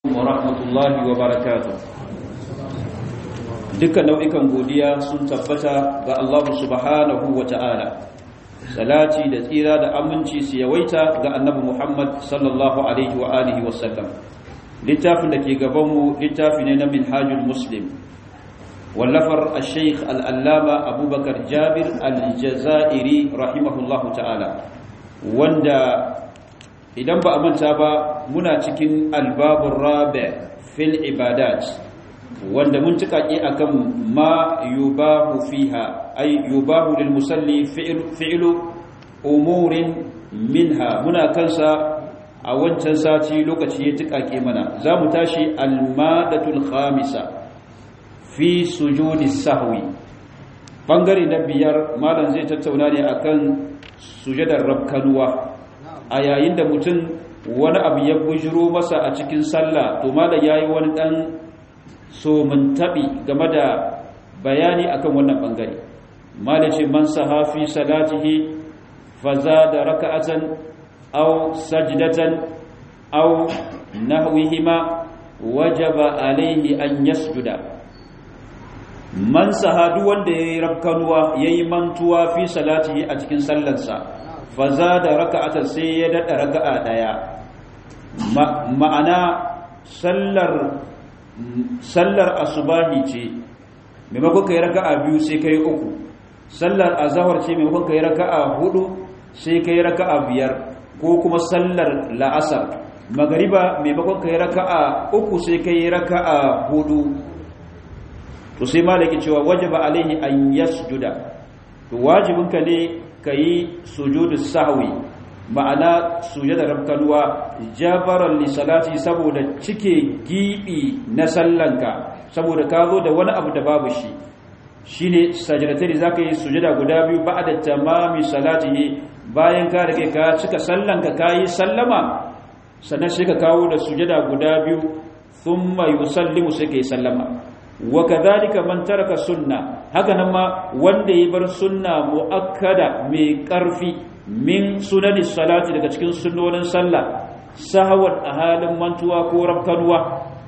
wa rahmatullahi wa barakatuh dukkan nau'ikan godiya sun tabbata ga Allah subhanahu wa ta'ala salati da tsira da aminci su yawaita ga annabi Muhammad sallallahu alaihi wa alihi wa sallam littafin da ke gabanmu littafi ne na minhajul muslim wallafar al-sheikh al-allama abubakar jabir al-jazairi rahimahullahu ta'ala wanda idan ba a manta ba muna cikin albabun rabe fil ibadat wanda mun tukake akan ma yubahu fiha ay yubahu lil musalli fi'lu umurin minha muna kansa a wancan sati lokaci ya tukake mana za mu tashi almadatul khamisa fi sujudi sahwi bangare na biyar malam zai tattauna ne akan sujadar rabkanuwa a yayin da mutum wani abu ya bujiro masa a cikin sallah to malam yayi wani dan so mun tabi game da bayani akan wannan bangare malam ce man sahafi salatihi fazada raka'atan aw sajdatan aw nahwihima wajaba alayhi an yasjuda man sahadu wanda yayi rabkanuwa yayi mantuwa fi salatihi a cikin sallarsa faza da raka'atan sai ya dada raka'a daya ma'ana sallar sallar asubahi ce maimakon kai raka'a biyu sai kai uku sallar azhar ce maimakon kai raka'a hudu sai kai raka'a biyar ko kuma sallar la'asar magariba maimakon kai raka'a uku sai kai raka'a hudu to sai malaki cewa wajaba alaihi an yasjuda to wajibinka ne ka yi sujudu sahwi ma'ana sujada rabkanuwa jabaran li salati saboda cike gibi na sallanka saboda ka zo da wani abu da babu shi shine sajdatari zaka yi sujada guda biyu ba'da tamami salatihi bayan ka rage ka cika sallanka kai sallama sannan sai ka kawo da sujada guda biyu thumma yusallimu sai kai sallama wa kadhalika man taraka sunna haka nan ma wanda ya bar sunna muakkada mai karfi min sunani salati daga cikin sunnonin sallah sahwan a halin mantuwa ko rabkanuwa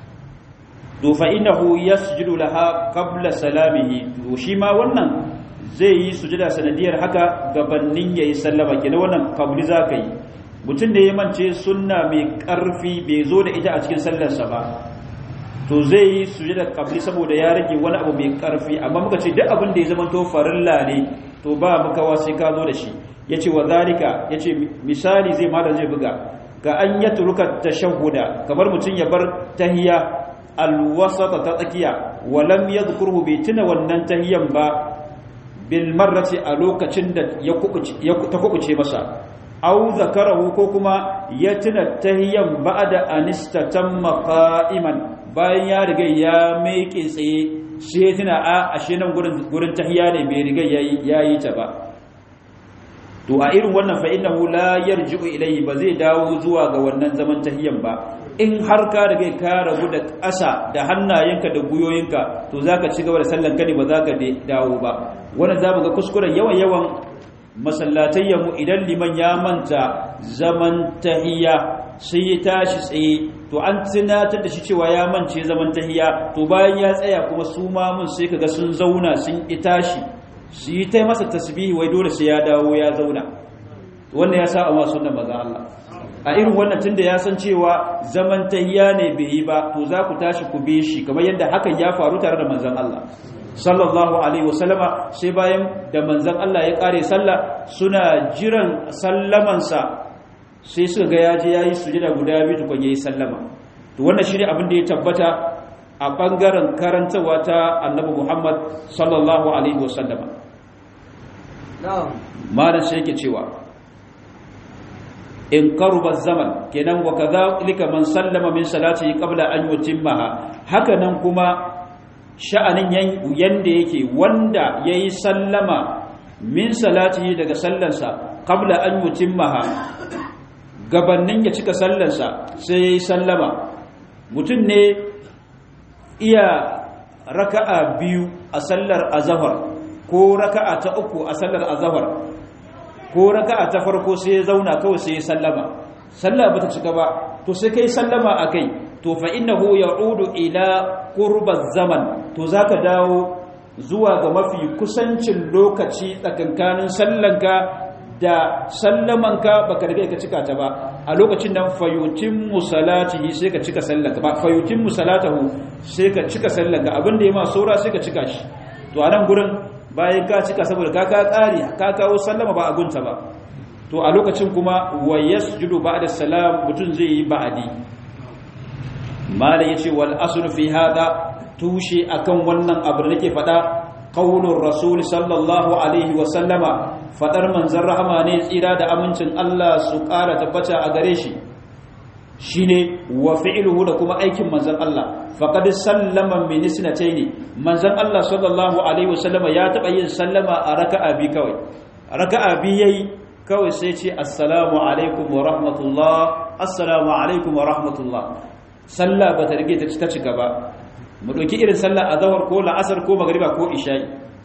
to fa innahu yasjudu laha qabla salamihi to shi ma wannan zai yi sujada sanadiyar haka gabanin yayi sallama kenan wannan kabli zaka yi mutum da ya mance sunna mai karfi bai zo da ita a cikin sallarsa ba to zai yi sujada kabli saboda ya rage wani abu mai karfi amma muka ce duk abin da ya zama to farilla ne to ba makawa sai ka zo da shi yace wa zalika yace misali zai malam zai buga ka an yatruka tashahhuda kamar mutum ya bar tahiyya alwasata ta tsakiya wa lam yadhkurhu bi tuna wannan tahiyyan ba bil marrati a lokacin da ya ta kubuce masa au zakarahu ko kuma ya tuna tahiyyan ba'da anistatamma qa'iman bayan ya riga ya meke tsaye sai ya tuna a ashe nan gurin tahiya ne bai riga ya yi ta ba to a irin wannan fa innahu la yarji'u ilayhi ba zai dawo zuwa ga wannan zaman tahiyan ba in har ka riga ka rabu da ƙasa da hannayenka da guyoyinka to zaka ci gaba da sallan ka ne ba zaka dawo ba wannan zamu ga kuskuren yawan yawan masallatayyanmu idan liman ya manta zaman tahiya sai ya tashi tsaye to an tunatar da shi cewa ya mance zaman tahiya to bayan ya tsaya kuma su mamun sai kaga sun zauna sun tashi su yi ta masa tasbihi wai dole sai ya dawo ya zauna wannan ya sa amma sunnan maza Allah a irin wannan tunda ya san cewa zaman tahiya ne bai yi ba to za ku tashi ku bi shi kamar yadda hakan ya faru tare da manzon Allah sallallahu alaihi wasallama sai bayan da manzon Allah ya kare sallah suna jiran sallamansa sai suka ga yaje yayi sujada guda biyu tukun yayi sallama to wannan shine abin da ya tabbata a bangaren karantawa ta Annabi Muhammad sallallahu alaihi wasallama na'am malan sai yake cewa in qaruba zaman kenan wa kadhalika man sallama min salatihi qabla an yutimmaha haka nan kuma sha'anin yanda yake wanda yayi sallama min salatihi daga sallansa qabla an yutimmaha gabannin ya cika sallansa sai yayi sallama mutum ne iya raka'a biyu a sallar azhar ko raka'a ta uku a sallar azhar ko raka'a ta farko sai ya zauna kawai sai ya sallama sallah bata cika ba to sai kai sallama akai to fa innahu ya'udu ila qurbaz zaman to zaka dawo zuwa ga mafi kusancin lokaci tsakankanin sallanka da sallamanka baka riga ka cika ta ba a lokacin nan fayutin musalatihi sai ka cika sallanka ba fayutin musalatahu sai ka cika sallanka abinda ya ma saura sai ka cika shi to a nan gurin bayan ka cika saboda ka ka tsari ka kawo sallama ba a gunta ba to a lokacin kuma wa yasjudu ba'da salam mutun zai yi ba'adi mala yace wal asl fi hada tushe akan wannan abu da nake fada qaulur rasul sallallahu alaihi wa sallama fadar manzon rahama ne tsira da amincin Allah su ƙara tabbata a gare shi shine wa fi'luhu da kuma aikin manzon Allah faqad sallama min isnatayn manzon Allah sallallahu alaihi wa sallama ya taba yin sallama a raka'a bi kawai raka'a bi yayi kawai sai ce assalamu alaikum wa rahmatullah assalamu alaikum wa rahmatullah sallah ba ta rige ta cika ba mu ɗauki irin sallah a zawar ko la'asar ko magariba ko isha'i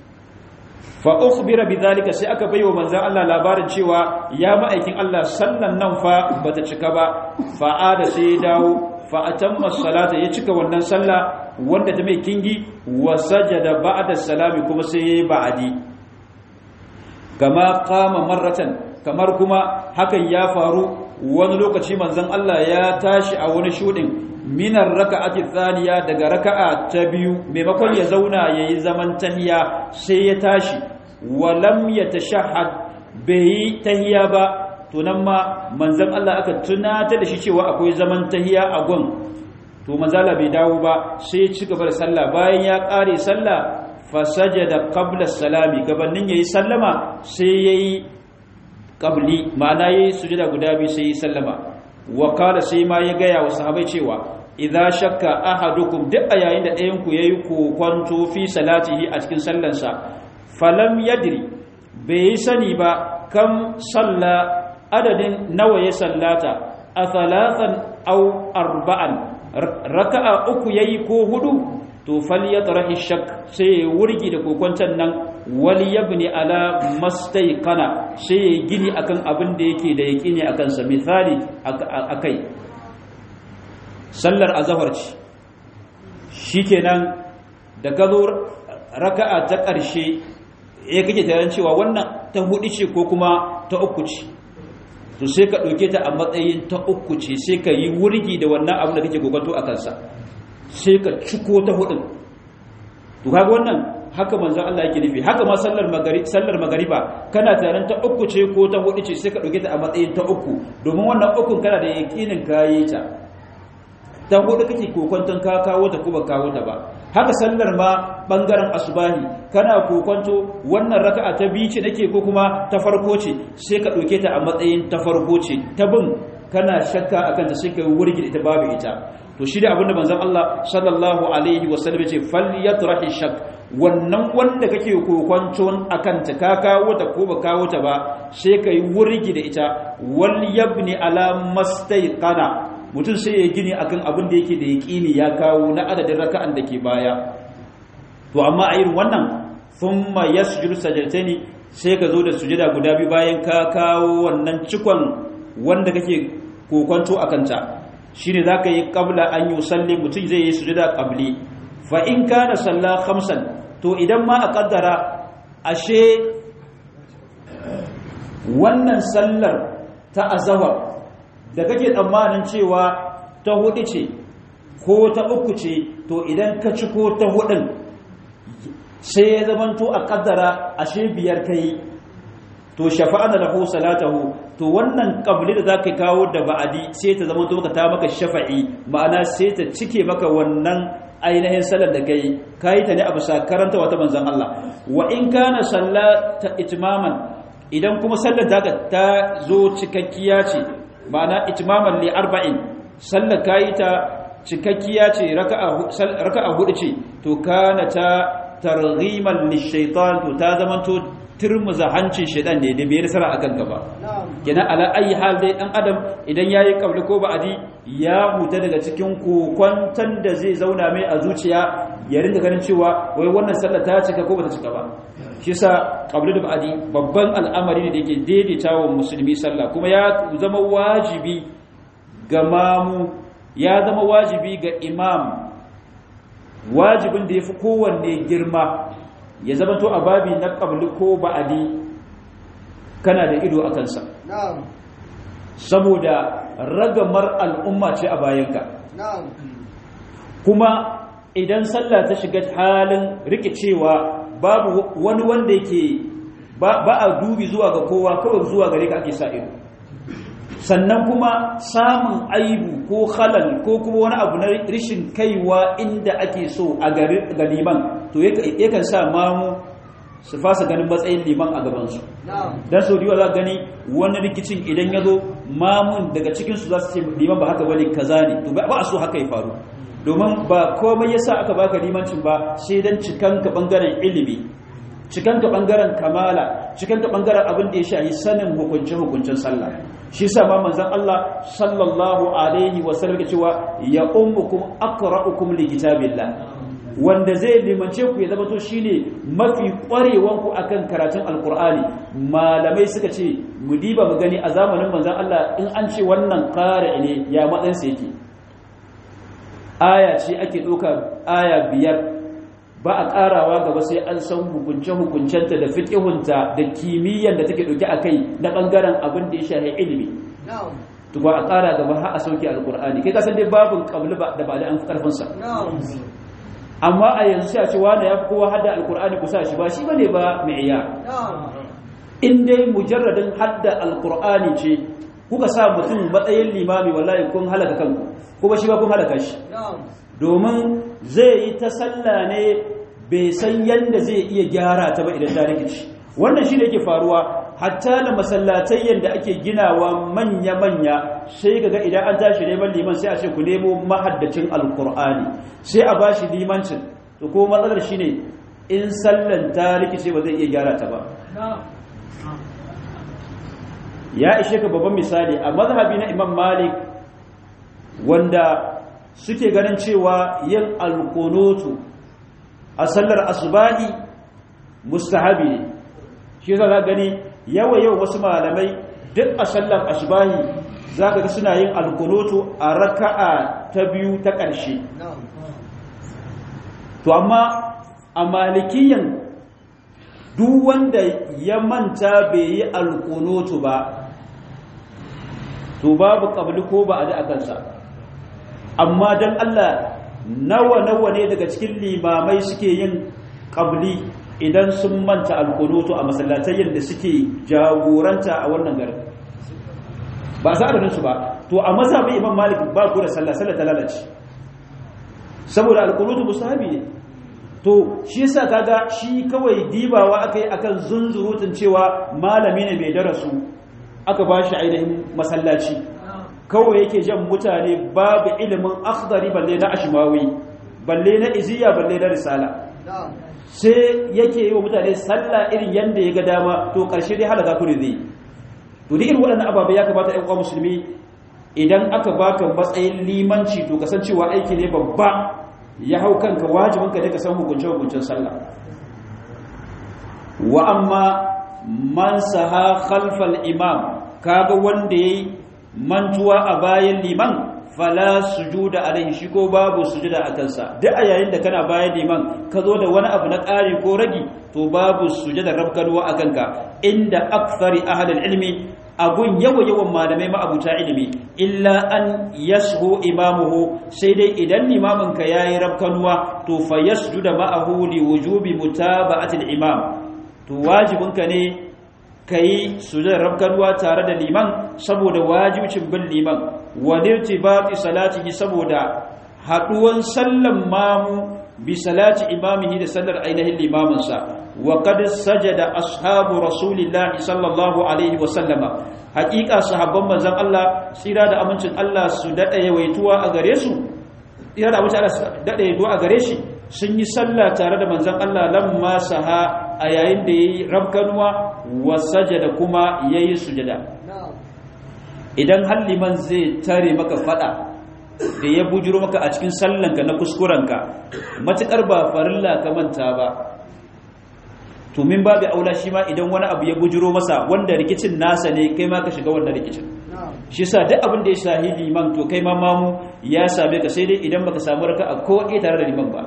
fa ukhbira bidhalika sai aka baiwa manzon Allah labarin cewa ya ma'aikin Allah sallan nan fa bata cika ba fa ada sai dawo fa atamma salata ya cika wannan sallah wanda ta mai kingi wa sajada ba'da salami kuma sai yayi ba'adi kama qama marratan kamar kuma hakan ya faru wani lokaci manzon Allah ya tashi a wani shudin minar raka'ati thaniya daga raka'a ta biyu maimakon ya zauna yayi zaman tahiya sai ya tashi walam yatashahhad bai tahiya ba to nan ma manzon Allah aka tunata da shi cewa akwai zaman tahiya a gun to manzala bai dawo ba sai ya ci gaba da sallah bayan ya kare sallah fasajada qabla salami gabanin yayi sallama sai yayi qabli ma'ana yayi sujada guda biyu sai yayi sallama wa qala sai ma ya gaya wa sahabbai cewa idza shakka ahadukum duk a yayin da ɗayan ku yayi kokonto fi salatihi a cikin sallansa falam yadri bai sani ba kam salla adadin nawa ya sallata a thalathan aw arba'an raka'a uku yayi ko hudu to falyatrahi shak sai ya wurgi da kokonton nan wal yabni ala mastayqana sai ya gini akan abin da yake da yaqini akan sa misali akai sallar azhar ce shikenan da gazo raka'a ta ƙarshe eh kake tayan cewa wannan ta hudu ce ko kuma ta uku ce to sai ka dauke ta a matsayin ta uku ce sai ka yi wurgi da wannan abin da kake gogato a kansa sai ka ciko ta hudun to kaga wannan haka manzo Allah yake nufi haka ma sallar magari sallar magariba kana taron ta uku ce ko ta hudu ce sai ka dauke ta a matsayin ta uku domin wannan ukun kana da yakinin kayi ta ta hudu kake kokonton ka kawo ta ko ba kawo ta ba haka sallar ma bangaren asubahi kana kokonto wannan raka'a ta biyu ce nake ko kuma ta farko ce sai ka dauke ta a matsayin ta farko ce ta bin kana shakka akan ta sai ka wurgi ita babu ita to shi da abinda manzon Allah sallallahu alaihi wasallam ya ce falyatrahi shak wannan wanda kake kokonton akan ta ka kawo ta ko ba kawo ta ba sai ka yi wurgi da ita wal yabni ala mastayqana mutum sai ya gini akan abin da yake da yaƙini ya kawo na adadin raka'an da ke baya to amma a irin wannan thumma yasjudu sajdataini sai ka zo da sujada guda biyu bayan ka kawo wannan cikon wanda kake kokonto akan ta shine zaka yi qabla an yusalli mutum zai yi sujada qabli fa in kana salla khamsan to idan ma a kaddara ashe wannan sallar ta azawar da kake tsammanin cewa ta hudu ce ko ta uku ce to idan ka ci ko ta hudun sai ya zamanto a kaddara ashe biyar kai to shafa'ana lahu salatahu to wannan qabli da zaka kawo da ba'adi sai ta zamanto maka ta maka shafa'i ma'ana sai ta cike maka wannan ainihin salar da kai kai ta ne a bisa karanta wata manzon Allah wa in kana sallata itmaman idan kuma sallar ta zo cikakkiya ce ma'ana itmaman li arba'in sallar kayi ta cikakkiya ce raka'a hudu ce to kana ta targhiman lishaitan to ta zamanto turmuza hancin shaitan ne da bai nasara akan ka ba kenan ala ayi hal dai dan adam idan yayi kabli ko ba'adi ya huta daga cikin kokwantan da zai zauna mai a zuciya ya rinda ganin cewa wai wannan sallar ta cika ko bata cika ba shi yasa qabli da ba'adi babban al'amari ne da yake daidaita wa musulmi sallah kuma ya zama wajibi ga mamu ya zama wajibi ga imam wajibin da ya fi kowanne girma ya zama to a babi na ƙabli ko ba'adi kana da ido a kansa saboda ragamar al'umma ce a bayanka kuma idan sallah ta shiga halin rikicewa babu wani wanda yake ba a dubi zuwa ga kowa kawai zuwa gare ka ake sa ido sannan kuma samun aibu ko halal ko kuma wani abu na rishin kaiwa inda ake so a ga liman to yakan sa mamu su fasa ganin matsayin liman a gabansu don sau da za gani wani rikicin idan ya zo mamun daga cikinsu za su ce liman ba haka bane kaza ne to ba a so haka ya faru domin ba komai yasa aka baka limancin ba sai dan cikanka bangaren ilimi cikanka bangaren kamala cikanka bangaren abin da ya shahi sanin hukunce hukuncin sallah shi sa ma manzon Allah sallallahu alaihi wa sallam ya cewa ya ummukum aqra'ukum li kitabillah wanda zai limance ku ya zama to shine mafi kwarewan ku akan karatun alqur'ani malamai suka ce mu diba mu gani a zamanin manzon Allah in an ce wannan qari ne ya matsayin sa yake aya ce ake ɗauka aya biyar ba a ƙarawa gaba sai an san hukunce-hukuncenta da fiƙihunta da kimiyyar da take ɗauke a kai na ɓangaren abin da ya shahi ilimi to ba a ƙara gaba har a sauke alƙur'ani kai kasan dai babin ƙabli da ba da an fi ƙarfinsa amma a yanzu sai a ce wanda ya fi kowa hada alƙur'ani kusa shi ba shi ba ne ba mai iya in dai mujarradin hadda alƙur'ani ce kuka sa mutum matsayin limami wallahi kun halaka kanku kuma shi ba kun halaka shi domin zai yi ta sallah ne bai san yadda zai iya gyara ta ba idan ta rikici wannan shi ne ke faruwa hatta da masallatai yadda ake ginawa manya-manya sai ga idan an tashi neman liman sai a ce ku nemo mahaddacin alkur'ani sai a ba shi limancin to ko matsalar shi ne in sallan ta rikice ba zai iya gyara ta ba ya ishe ka babban misali a mazhabi na imam malik wanda suke ganin cewa yin alkunutu a sallar asubahi mustahabi ne shi za ka gani yawa yau wasu malamai duk a sallar asubahi za ka ga suna yin alkunutu a raka'a ta biyu ta ƙarshe to amma a malikiyan duk wanda ya manta bai yi alkunutu ba to babu ƙabli ko ba a da kansa amma don Allah nawa-nawa ne daga cikin limamai suke yin ƙabli idan sun manta alkunutu a masallatayin da suke jagoranta a wannan garin ba za a su ba to a mazhabin imam malik ba ku da sallah sallah ta lalace saboda alkunutu musahabi ne to shi yasa kaga shi kawai dibawa akai akan zunzurutun cewa malami ne mai darasu aka ba shi ainihin masallaci kawai yake jan mutane babu ilimin akhdari balle na ashmawi balle na iziya balle na risala sai yake yi wa mutane sallah irin yanda ya ga dama to karshe dai halaka ku ne zai to duk irin waɗannan ababe ya kamata ƴan uwa musulmi idan aka baka matsayin limanci to kasancewa aiki ne babba ya hau kanka wajibin ka ne ka san hukunce hukuncin sallah wa amma man saha khalfal imam kaga wanda yayi mantuwa a bayan liman fala sujuda alaihi shi ko babu sujuda a kansa duk a yayin da kana bayan liman ka zo da wani abu na ƙari ko ragi to babu sujuda rabkarwa a kanka inda akthari ahlul ilmi agun yawa yawan malamai ma'abuta ilimi illa an yashu imamuhu sai dai idan limamin ka yayi rabkanuwa to fa yasjuda ma'ahu li wujubi mutaba'ati al-imam to wajibinka ne ka yi sujadar rabkanuwa tare da liman saboda wajibcin bin liman walirti ba salatihi saboda haɗuwan sallan mamu bi salati imamihi da sallar ainihin limaminsa wa qad sajada ashabu rasulillahi sallallahu alaihi wa sallama haƙiƙa sahabban manzon Allah tsira da amincin Allah su dada yawaituwa a gare su tsira da amincin Allah su dada yawaituwa a gare shi sun yi sallah tare da manzon Allah lamma saha a yayin da yayi rabkanuwa wa sajada kuma yayi sujada idan halliman zai tare maka fada da ya bujuro maka a cikin sallanka na kuskurenka matukar ba farilla ka manta ba to min babu aula shi ma idan wani abu ya bujuro masa wanda rikicin nasa ne kai ma ka shiga wannan rikicin shi yasa duk abin da ya shahi liman to kai ma mamu ya same ka sai dai idan baka samu raka'a ko ɗaya tare da liman ba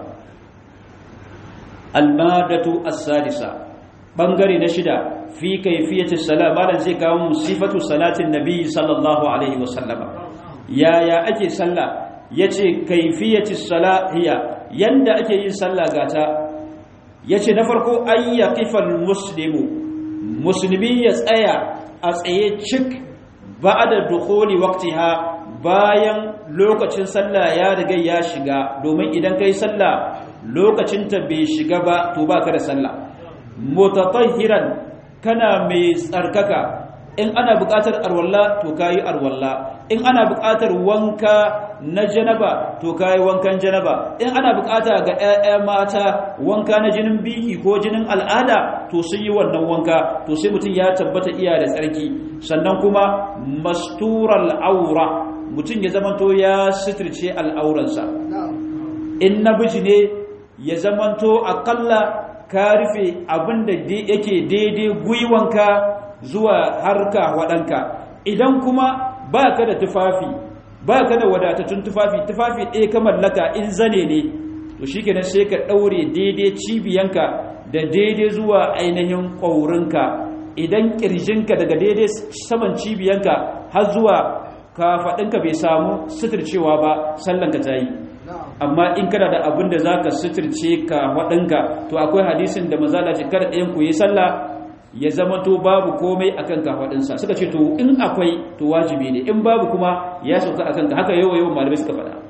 almadatu as-sadisa bangare na shida fi kayfiyati salat malan zai kawo mu sifatu salatin nabi sallallahu alaihi wasallama yaya ake sallah yace kayfiyati salat hiya yanda ake yin sallah gata yace na farko ayyaqifal muslimu musulmi ya tsaya a tsaye cik ba'da dukhuli waqtiha bayan lokacin sallah ya riga ya shiga domin idan kai sallah lokacinta bai shiga ba to baka da sallah mutatahhiran kana mai tsarkaka in ana buƙatar arwalla to kayi arwalla in ana buƙatar wanka na janaba to kayi wankan janaba in ana buƙata ga ƴaƴa mata wanka na jinin biki ko jinin al'ada to sun yi wannan wanka to sai mutum ya tabbata iya da tsarki sannan kuma mastural aura mutum ya zamanto ya sitirce al'auransa in namiji ne ya zamanto akalla ka rufe abinda yake daidai gwiwanka zuwa harka waɗanka idan kuma ba ka da tufafi ba ka da wadatattun tufafi tufafi ɗaya ka mallaka in zane ne to shi kenan sai ka ɗaure daidai cibiyanka da daidai zuwa ainihin ƙaurinka idan ƙirjinka daga daidai saman cibiyanka har zuwa kafaɗinka bai samu suturcewa ba sallanka ta yi amma in kana da abin da za ka suturce ka waɗinka to akwai hadisin da mazala ce kada ɗayan ku yi sallah ya zama to babu komai a kan kafaɗinsa suka ce to in akwai to wajibi ne in babu kuma ya sauka a kanka haka yawa yawan malamai suka faɗa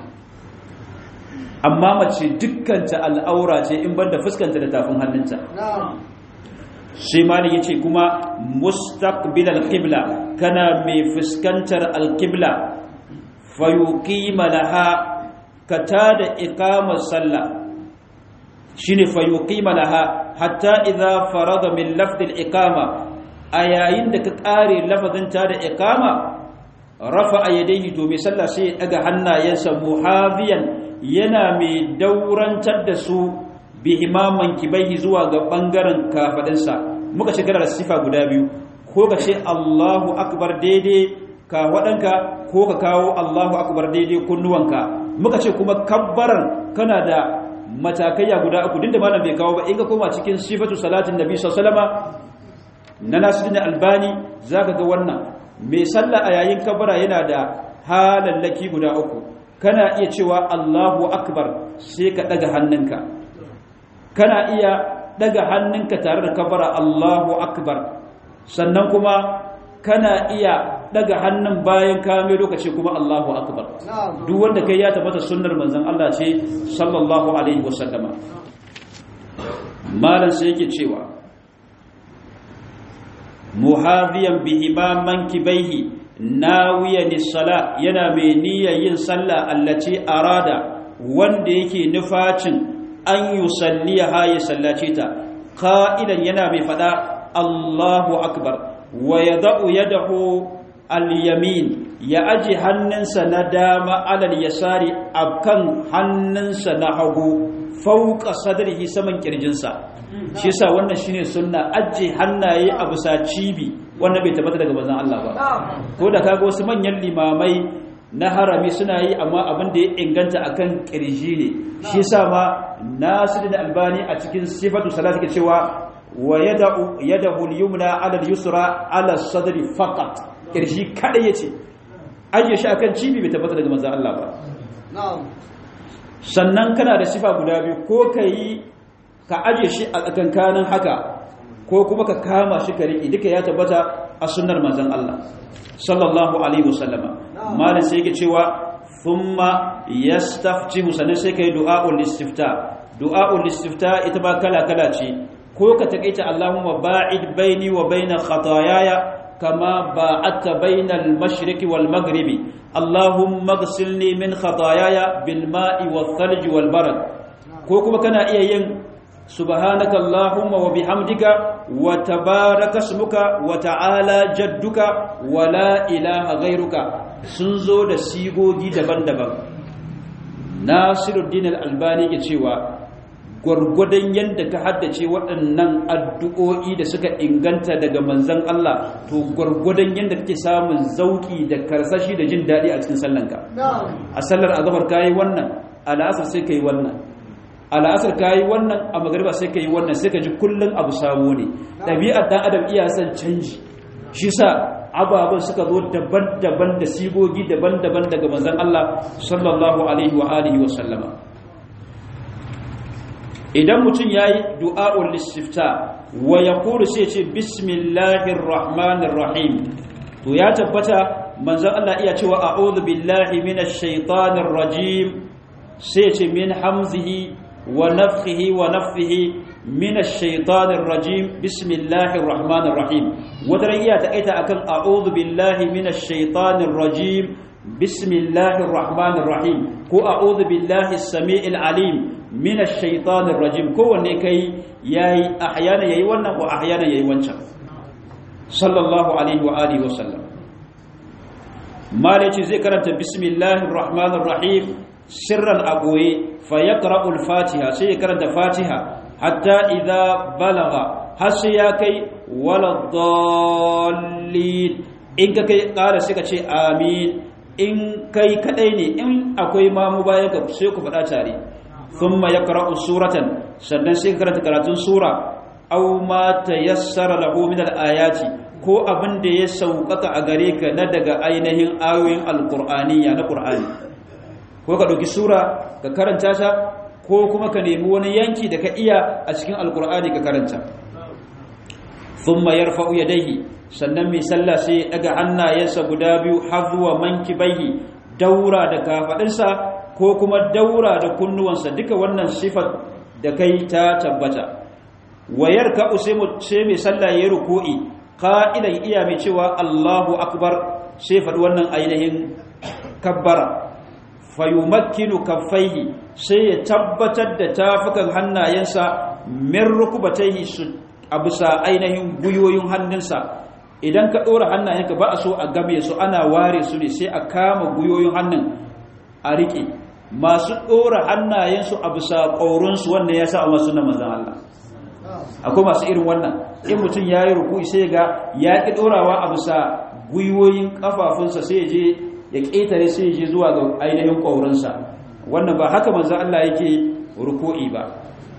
amma mace dukkanta al'aura ce in banda fuskanta da tafin hannunta sai mali ya ce kuma mustaqbil al-qibla kana mai fuskantar al-qibla fayuqima laha ka tada iqamar sallah shine fayuqima laha hatta idza farada min lafd al-iqama a yayin da ka kare lafazin tada iqama rafa yadayhi to mai sallah sai ya daga hannayensa muhaziyan yana mai daurantar da su bi imaman kibaihi zuwa ga bangaren kafadinsa muka shigar da sifa guda biyu ko ka ce Allahu akbar daidai ka wadanka ko ka kawo Allahu akbar daidai kunnuwanka muka ce kuma kabbaran kana da matakaiya guda uku dinda malam bai kawo ba in ka koma cikin sifatu salatin nabi sallallahu alaihi wasallama na nasiruddin albani zaka ga wannan mai sallah a yayin kabbara yana da halallaki guda uku kana iya cewa Allahu akbar sai ka daga hannunka kana iya daga hannunka tare da kabara Allahu akbar sannan kuma kana iya daga hannun bayan kame lokaci kuma Allahu akbar duk wanda kai ya tabbata sunnar manzon Allah ce sallallahu alaihi wasallama malan sai yake cewa muhadiyan bi imaman kibaihi nawiyan sala yana mai niyyar yin sallah allati arada wanda yake nufacin an yusalliha ya sallace ta qa'ilan yana mai fada Allahu akbar wa yada'u yadahu al-yamin ya aji hannunsa na dama alal yasari akan hannunsa na hagu fauka sadrihi saman kirjinsa shi yasa wannan shine sunna aji hannaye a bisa cibi wannan bai tabbata daga manzon Allah ba ko da kaga wasu manyan limamai na harami suna yi amma abin da ya inganta akan kirji ne shi yasa ma Nasiruddin Albani a cikin sifatu salati ke cewa wa yada'u yadahu al-yumna 'ala al-yusra 'ala as-sadri faqat kirji kada yace aje shi akan cibi bai tabbata daga manzon Allah ba sannan kana da sifa guda biyu ko kai ka aje shi a tsakankanin haka ko kuma ka kama shi ka riƙe duka ya tabbata a sunnar manzon Allah sallallahu alaihi wasallama malam sai yake cewa thumma yastaftihu sanan sai kai du'a'ul istifta du'a'ul istifta ita ba kala kala ce ko ka takaita Allahumma ba'id baini wa baina khataayaya kama ba'adta baina al-mashriqi wal maghribi Allahumma ighsilni min khataayaya bil ma'i wath thalj wal barad ko kuma kana iya yin سبحانك اللهم وبحمدك وتبارك اسمك وتعالى جدك ولا إله غيرك سنزو da sigogi daban-daban Nasiruddin Al-Albani ke cewa gwargwadon yadda ka haddace waɗannan addu'o'i da suka inganta daga manzan Allah to gwargwadon yadda kake samun zauki da karsashi da jin daɗi a cikin sallanka a sallar azabar ka yi wannan a la'asar sai ka yi wannan a la'asar ka yi wannan a magariba sai ka yi wannan sai ka ji kullum abu sabo ne ɗabi'ar ɗan adam iya son canji shi sa ababen suka zo daban-daban da sigogi daban-daban daga manzan Allah sallallahu alaihi wa alihi wa sallama idan mutum ya yi du'a'ul lissifta wa ya kuru sai ce bismillahir rahmanir rahim to ya tabbata manzan Allah iya cewa a'udhu billahi minash shaitanir rajim sai ce min hamzihi wa nafthihi wa nafthihi minash shaitanir rajim bismillahir rahmanir rahim wata iya takaita akan a'udhu billahi minash shaitanir rajim bismillahir rahmanir rahim ko a'udhu billahi as-sami'il alim min ash-shaytanir rajim kowanne kai yayi ahyana yayi wannan ko ahyana yayi wancan sallallahu alaihi wa alihi wa sallam malaci zai karanta bismillahir rahmanir rahim sirran aboye fa yaqra'u al-fatiha sai ya karanta fatiha hatta idza balagha har sai ya kai wala dallin in ka kai ƙara sai ka ce amin in kai kadai ne in akwai mamu bayan ka sai ku faɗa tare thumma yaqra'u suratan sannan sai ka karanta karatun sura aw ma tayassara lahu min al-ayati ko abin da ya sauƙaƙa a gare ka na daga ainihin ayoyin alqur'aniyya na qur'ani ko ka dauki sura ka karanta ta ko kuma ka nemi wani yanki da ka iya a cikin alqur'ani ka karanta thumma yarfa'u yadayhi sannan mai sallah sai daga hannayensa guda biyu hazuwa mankibaihi daura da kafadinsa ko kuma daura da kunnuwansa duka wannan sifar da kai ta tabbata wayar ka sai mai sallah ya ruku'i qa'ilan iya mai cewa Allahu akbar sai faɗi wannan ainihin kabbara fayumakkinu kaffaihi sai ya tabbatar da tafukan hannayensa min rukubataihi su a bisa ainihin guyoyin hannunsa idan ka ɗora hannayenka ba a so a game su ana ware su ne sai a kama guyoyin hannun a riƙe masu ɗora hannayensu a bisa ƙaurinsu wannan ya sa a masu na mazan Allah akwai masu irin wannan in mutum ya yi ruku sai ga ya ƙi ɗorawa a bisa guyoyin ƙafafunsa sai je ya ƙetare sai je zuwa ga ainihin ƙaurinsa wannan ba haka manzan Allah yake ruku'i ba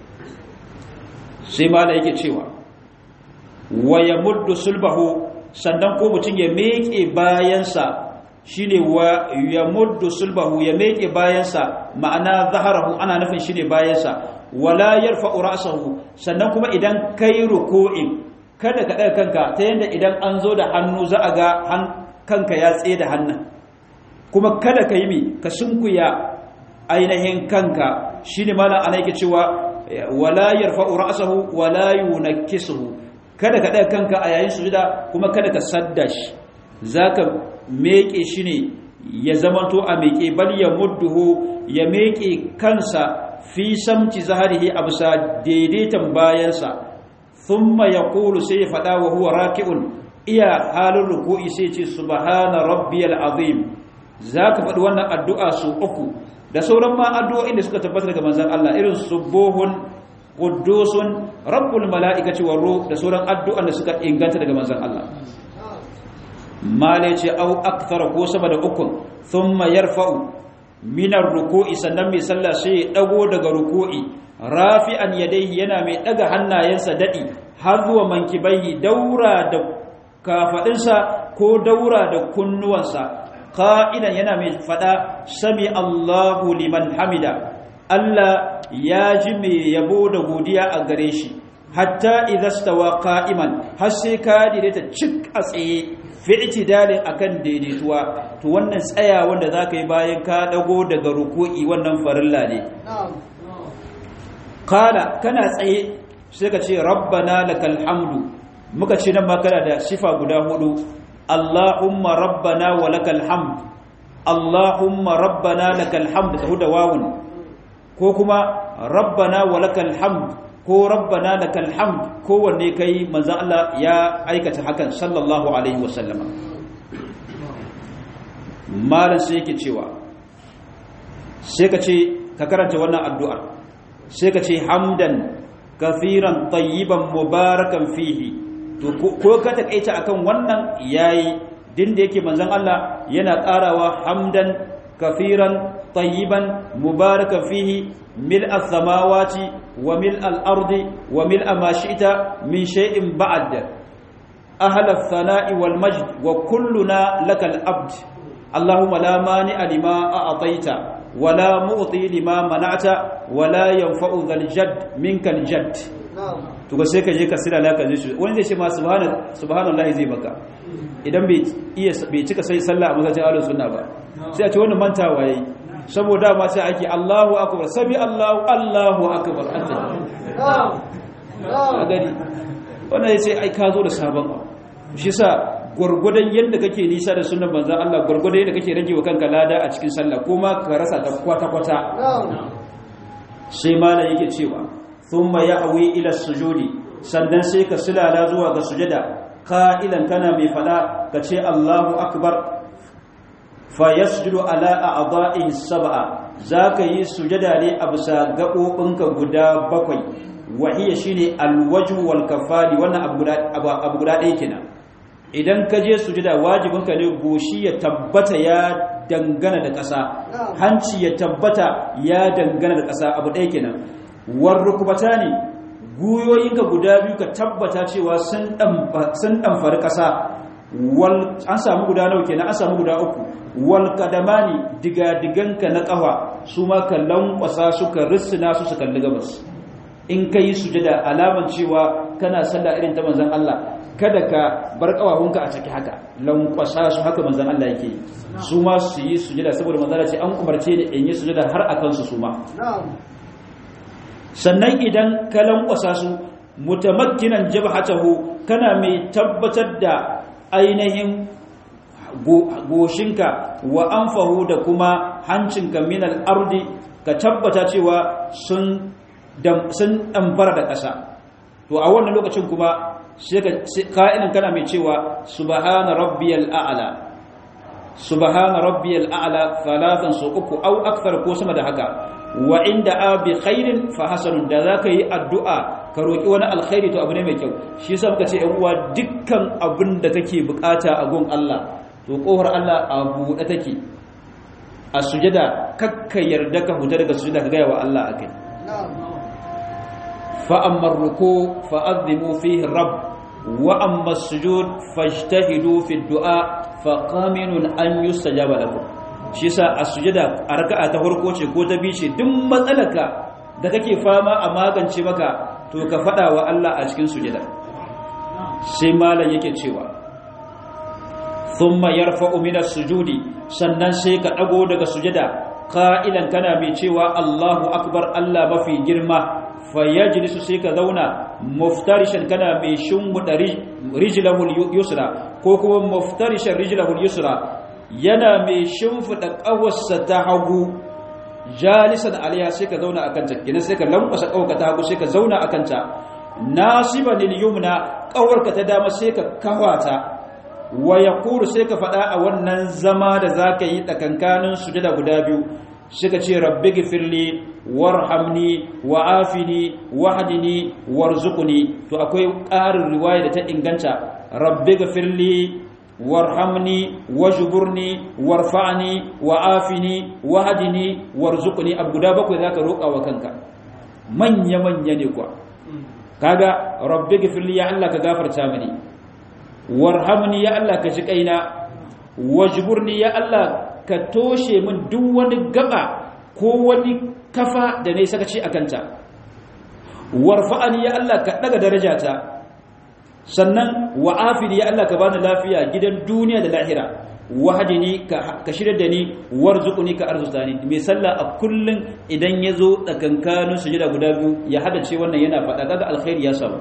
sai ma yake cewa wa ya muddu sulbahu sannan ko mutum ya meke bayansa shine wa ya muddu sulbahu ya meke bayansa ma'ana zaharahu ana nufin shine bayansa wala yarfa'u ra'sahu sannan kuma idan kai ruku'in kada ka daga kanka ta yanda idan an zo da hannu za a ga kanka ya tsaye da hannun kuma kada ka yi mi ka sunkuya ainihin kanka shine malam ana yake cewa wala yarfa'u ra'sahu wala yunakkisuhu kada ka ɗaga kanka a yayin sujuda kuma kada ka sadda shi za ka meƙe shi ne ya zamanto a meƙe bal ya mudduhu ya meƙe kansa fi samci zaharihi a bisa daidaitan bayansa thumma ya kulu sai ya faɗa wa huwa raki'un iya halin ruku'i sai ce subhana rabbiyal azim za ka faɗi wannan addu'a su uku da sauran ma addu'o'in da suka tabbata daga manzan Allah irin subuhun quddusun rabbul mala'ikati war ruh da sauran addu'an da suka inganta daga manzon Allah male ce au akthara ko sama da ukun thumma yarfa'u min ar-ruku'i sannan mai sallah sai ya dago daga ruku'i rafi'an yadayhi yana mai daga hannayensa dadi har zuwa mankibaihi daura da kafadinsa ko daura da kunnuwansa qa'idan yana mai fada sami Allahu liman hamida Allah ya ji mai yabo da godiya a gare shi hatta idastawa qa'iman har sai ka daidaita cik a tsaye fi itidalin akan daidaituwa to wannan tsaya wanda zaka yi bayan ka dago daga ruku'i wannan farilla ne kala kana tsaye sai ka ce rabbana lakal hamdu muka ce nan ma kana da sifa guda hudu allahumma rabbana wa lakal hamd allahumma rabbana lakal hamd ka huda wawun ko kuma rabbana wa lakal hamd ko rabbana lakal hamd kowanne kai manzo Allah ya aikata hakan sallallahu alaihi wasallama malan sai yake cewa sai ka ce ka karanta wannan addu'a sai ka ce hamdan kafiran tayyiban mubarakan fihi to ko ka takaita akan wannan yayi din da yake manzon Allah yana karawa hamdan kafiran tayyiban mubarakan fihi mil as-samawati wa mil al-ardi wa mil ma shi'ta min shay'in ba'd ahla ath-thana'i wal majd wa kulluna lakal abd اللهم لا مانع لما أعطيت ولا معطي لما منعت ولا ينفع ذا الجد منك الجد to ga sai ka je ka sira laka zai shi wani zai ce ma subhanallahi zai maka idan bai iya bai cika sai sallah a masallacin ahlus sunna ba sai a ce wannan mantawa yayi saboda ma sai ake Allahu akbar sabi Allahu Allahu akbar a gani wannan sai ai ka zo da sabon abu shi sa gwargwadon yadda kake nisa da sunan manzan Allah gwargwadon yadda kake rage wa kanka lada a cikin sallah ko ma ka rasa ta kwata-kwata sai mala yake cewa thumma ya'wi ila sujudi sannan sai ka sulala zuwa ga sujada qa'ilan kana mai fada ka ce Allahu akbar fa yasjudu ala a'dha'i sab'a zaka yi sujada ne a bisa gabobinka guda bakwai wahiya shine alwajhu wal kafali wannan abu guda abu guda ɗaya kenan idan ka je sujada wajibinka ne goshi ya tabbata ya dangana da ƙasa hanci ya tabbata ya dangana da ƙasa abu ɗaya kenan war rukubata ne guyoyinka guda biyu ka tabbata cewa sun ɗamfari ƙasa an samu guda nau kenan an samu guda uku wal kadamani digadiganka na ƙafa su ma ka lankwasa suka rissina su su kalli gabas in ka yi sujada alaman cewa kana sallah irin ta manzan Allah kada ka bar kawahunka a ciki haka lankwasa su haka manzan Allah yake su ma su yi sujada saboda manzan Allah ce an umarce ni in yi sujada har a kansu su ma sannan idan ka lankwasa su mutamakkinan jabhatahu kana mai tabbatar da ainihin goshinka wa anfahu da kuma hancinka minal ardi ka tabbata cewa sun sun ɗambara da ƙasa to a wannan lokacin kuma ka'inin kana mai cewa subhana rabbiyal a'la subhana rabbiyal a'la thalathan su uku au akthar ko sama da haka wa inda abi khairin fa hasanun da zaka yi addu'a ka roki wani alkhairi to abu ne mai kyau shi yasa muka ce ɗan uwa dukkan abin da kake bukata a gun Allah to kohar Allah a buɗe take a sujada kakka yarda ka huta daga sujada ka gaya wa Allah akai فأما الركوع فأذموا فيه الرب وأما السجود فاجتهدوا في الدعاء فقامن أن يستجاب لكم shi yasa a sujada a raka'a ta farko ce ko ta biyu ce duk matsalaka da kake fama a magance maka to ka fada wa Allah a cikin sujada sai malam yake cewa thumma yarfa'u min as-sujudi sannan sai ka dago daga sujada qa'ilan kana mai cewa Allahu akbar Allah mafi girma fayyajilisu sai ka zauna muftarishan kana mai shimbuɗa rijilahul yusra ko kuma muftarishan rijilahul yusra yana mai shimfiɗa ƙawarsa ta hagu jalisan alaiya sai ka zauna a kanta gina sai ka lankwasa ƙawarka ta hagu sai ka zauna a kanta nasiban yumna ƙawarka ta dama sai ka kawata wa yaqulu sai ka faɗa a wannan zama da zaka yi tsakankanin sujada guda biyu suka ce rabbi gifirli warhamni wa'afini wahdini warzuqni to akwai ƙarin riwaya da ta inganta rabbi gifirli warhamni wajburni warfa'ni wa'afini wahdini warzuqni abu guda bakwai zaka roƙa wa kanka manya manya ne kuwa kaga rabbi gifirli ya Allah ka gafarta mini warhamni ya Allah ka ji kaina wajburni ya Allah ka toshe min duk wani gaba ko wani kafa da ne saka ce akanta warfa'ani ya Allah ka daga darajata sannan wa'afini ya Allah ka bani lafiya gidan duniya da lahira wahadini ka shirya da ni warzuquni ka arzuta ni mai sallah a kullun idan yazo tsakankanin sujada guda biyu ya hada ce wannan yana faɗa kaga alkhairi ya samu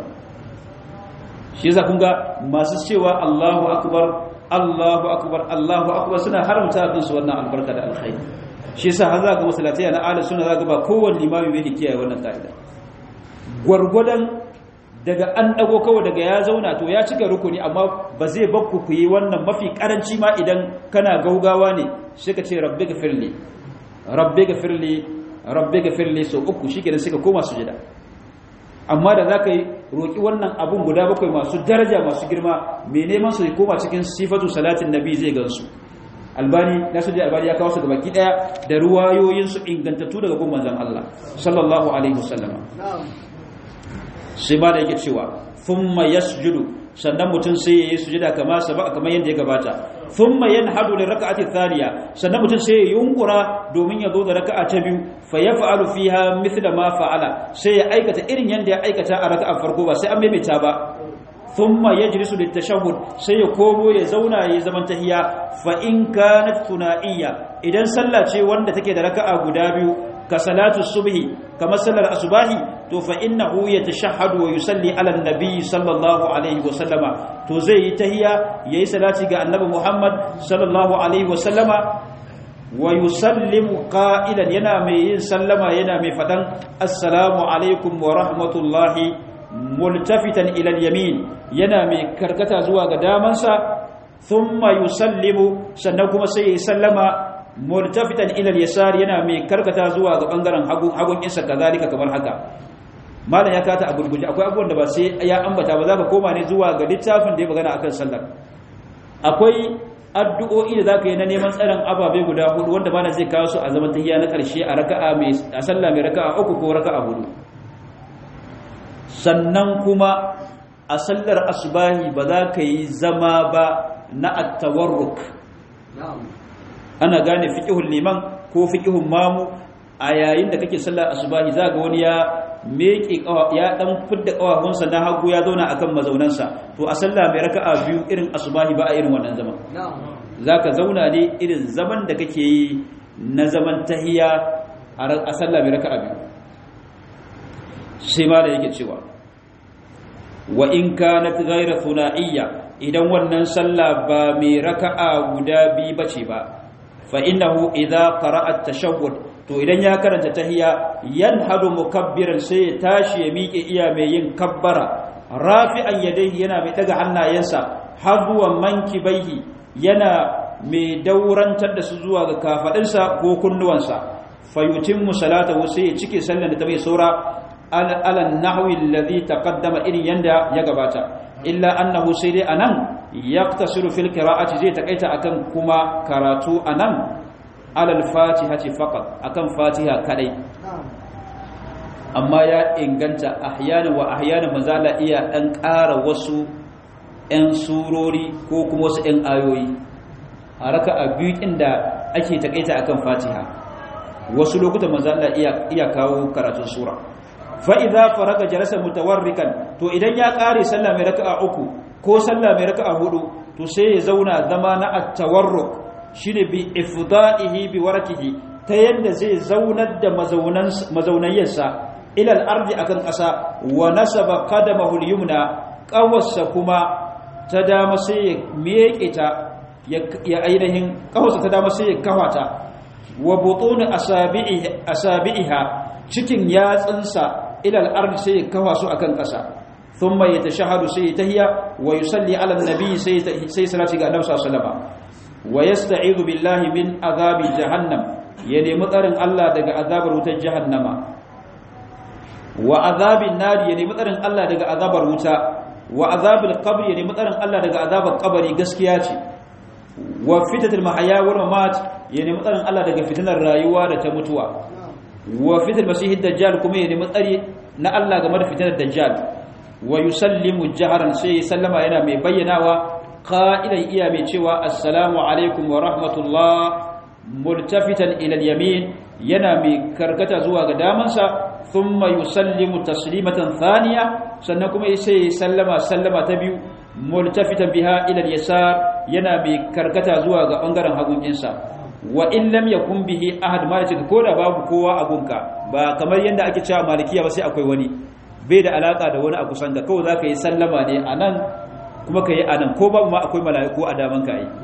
shi yasa kun ga masu cewa Allahu akbar Allahu akbar Allahu akbar suna haramta kansu wannan albarka da alkhairi shi yasa har zaka masallatai na ahlus sunna zaka ba kowanne limami bai kiyaye wannan kaida gurgudan daga an dago kawai daga ya zauna to ya cika rukuni amma ba zai bakku ku yi wannan mafi karanci ma idan kana gaugawa ne sai ka ce rabbi gafirli rabbi gafirli rabbi gafirli sau uku shi kenan suka koma sujada amma da za ka yi roƙi wannan abun guda bakwai masu daraja masu girma mai neman su koma cikin sifatu salatin nabi zai gansu albani nasiru albani ya kawo su gabaki daya da ruwayoyinsu ingantattu daga gun manzon Allah sallallahu alaihi wasallama sai ba da yake cewa thumma yasjudu sannan mutum sai yayi sujada kama saba kamar yadda ya gabata thumma yanhadu li rak'ati thaniya sannan mutum sai ya yunkura domin ya zo da raka'a ta biyu fa yaf'alu fiha mithla ma fa'ala sai ya aikata irin yadda ya aikata a raka'a farko ba sai an maimaita ba thumma yajlisu litashahhud sai ya komo ya zauna yayi zaman tahiyya fa in kanat thunaiya idan sallah ce wanda take da raka'a guda biyu ka salatu subhi kamar sallar asubahi to fa innahu yatashahhadu wa yusalli ala nabi sallallahu alaihi wa sallama to zai yi tahiyya yayi salati ga annabi Muhammad sallallahu alaihi wa sallama wa yusallimu qa'ilan yana mai yin sallama yana mai fadan assalamu alaikum wa rahmatullahi multafitan ila al-yamin yana mai karkata zuwa ga damansa thumma yusallimu sannan kuma sai ya sallama multafitan ila al-yasar yana mai karkata zuwa ga bangaren hagu hagun isa kazalika kamar haka malam ya kata a gurguje akwai abubuwan da ba sai ya ambata ba za ka koma ne zuwa ga littafin da ya magana akan sallar akwai addu'o'i da zaka yi na neman tsaron ababe guda hudu wanda bana zai kawo su a zaman tahiyya na karshe a raka'a mai a sallah mai raka'a uku ko raka'a hudu sannan kuma a sallar asubahi ba za ka yi zama ba na attawarruk ana gane fiƙihun liman ko fiƙihun mamu a yayin da kake sallar asubahi za ga wani ya meke ya dan fidda kawahunsa na hagu ya zauna akan mazaunansa to a sallah mai raka'a biyu irin asubahi ba a irin wannan zaman zaka zauna ne irin zaman da kake yi na zaman tahiya a sallah mai raka'a biyu sai ma da yake cewa wa in kanat ghayra thunaiya idan wannan sallah ba mai raka'a guda biyu bace ba fa innahu idza qara'a at-tashahhud to idan ya karanta tahiyya yanhadu mukabbiran sai ya tashi ya miƙe iya mai yin kabbara rafi'an yadayhi yana mai daga hannayensa hazuwan mankibaihi yana mai daurantar da su zuwa ga kafadinsa ko kunnuwansa fayutimmu salatahu sai ya cike sallan da ta mai saura ala nahwi alladhi taqaddama irin yanda ya gabata illa annahu sai dai anan yaqtasiru fil qira'ati zai takaita akan kuma karatu anan alal fatihati faqat akan fatiha kadai amma ya inganta ahyana wa ahyana mazala iya dan ƙara wasu ɗan surori ko kuma wasu ɗan ayoyi a raka'a biyu inda ake takaita akan fatiha wasu lokutan mazala iya iya kawo karatun sura fa idza faraga jalasa mutawarrikan to idan ya ƙare sallah mai raka'a uku ko sallah mai raka'a hudu to sai ya zauna zama na at-tawarruk shine bi ifda'ihi bi warakihi ta yadda zai zaunar da mazaunayensa ilal ardi akan ƙasa wa nasaba qadamahu al-yumna qawassa kuma ta dama sai ya miƙe ta ya ainihin qawassa ta dama sai ya kawata wa butun asabi'i asabi'iha cikin yatsunsa ilal ardi sai ya kawa su akan ƙasa thumma yatashahadu sai tahiyya wa yusalli ala an-nabi sai sai salati ga annabi sallallahu alaihi wasallam wa yasta'idu billahi min azabi jahannam ya nemi tsarin Allah daga azabar wutar jahannama wa azabin nari ya nemi tsarin Allah daga azabar wuta wa azabil qabr ya nemi tsarin Allah daga azabar kabari gaskiya ce wa fitatul mahaya wal mamat ya nemi tsarin Allah daga fitinar rayuwa da ta mutuwa wa fitatul masihid dajjal kuma ya nemi tsari na Allah game da fitinar dajjal wa yusallimu jaharan sai sallama yana mai bayyanawa قائلا iya mai cewa assalamu alaikum wa rahmatullah multafitan ila yamin yana mai karkata zuwa ga damansa thumma yusallimu taslimatan thaniya sannan kuma sai sallama sallama ta biyu multafitan biha ila yasar yana mai karkata zuwa ga bangaren hagun insa wa in lam yakun bihi ahad ma yace ko da babu kowa a gunka ba kamar yanda ake cewa malikiya ba sai akwai wani bai da alaka da wani a kusan da kawai zaka yi sallama ne anan kuma ka yi a nan ko babu ma akwai mala'iku a daman ka yi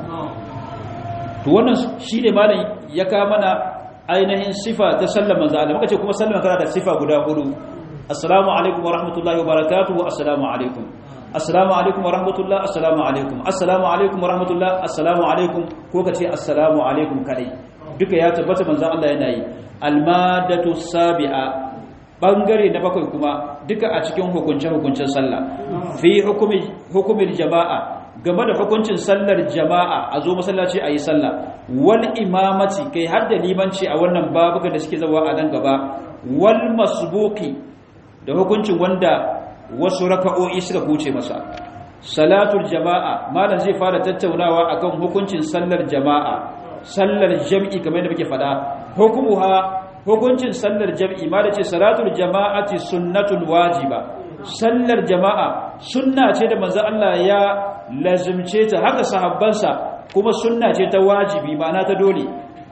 to wannan shi ne malam ya kawo mana ainihin sifa ta sallama za a muka ce kuma sallama tana da sifa guda hudu assalamu alaikum wa rahmatullahi wa barakatuhu assalamu alaikum assalamu alaikum wa rahmatullah assalamu alaikum assalamu alaikum wa rahmatullah assalamu alaikum ko ka ce assalamu alaikum kadai duka ya tabbata manzon Allah yana yi almadatu sabi'a bangare na bakwai kuma duka a cikin hukunce-hukuncen sallah fi hukumin jama'a game da hukuncin sallar jama'a a zo masallaci a yi sallah wal imamaci kai har da limanci a wannan babuka da suke zawa a nan gaba wal masbuki da hukuncin wanda wasu raka'o'i suka kuce masa salatul jama'a malam zai fara tattaunawa akan hukuncin sallar jama'a sallar jam'i kamar yadda muke faɗa hukumuha hukuncin sallar jam'i ma da ce salatul jama'ati sunnatul wajiba sallar jama'a sunna ce da manzo Allah ya lazimce ta haka sahabbansa kuma sunna ce ta wajibi ma'ana ta dole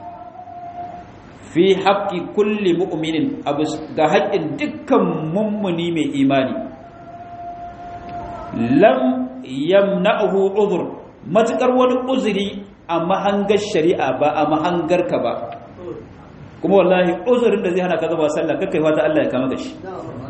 fi haqqi kulli mu'minin ga haƙƙin dukkan mummuni mai imani lam yamna'uhu udhr matukar wani uzuri a mahangar shari'a ba a mahangarka ba kuma wallahi uzurin da zai hana ka zuba sallah kakkai fata Allah ya kama da shi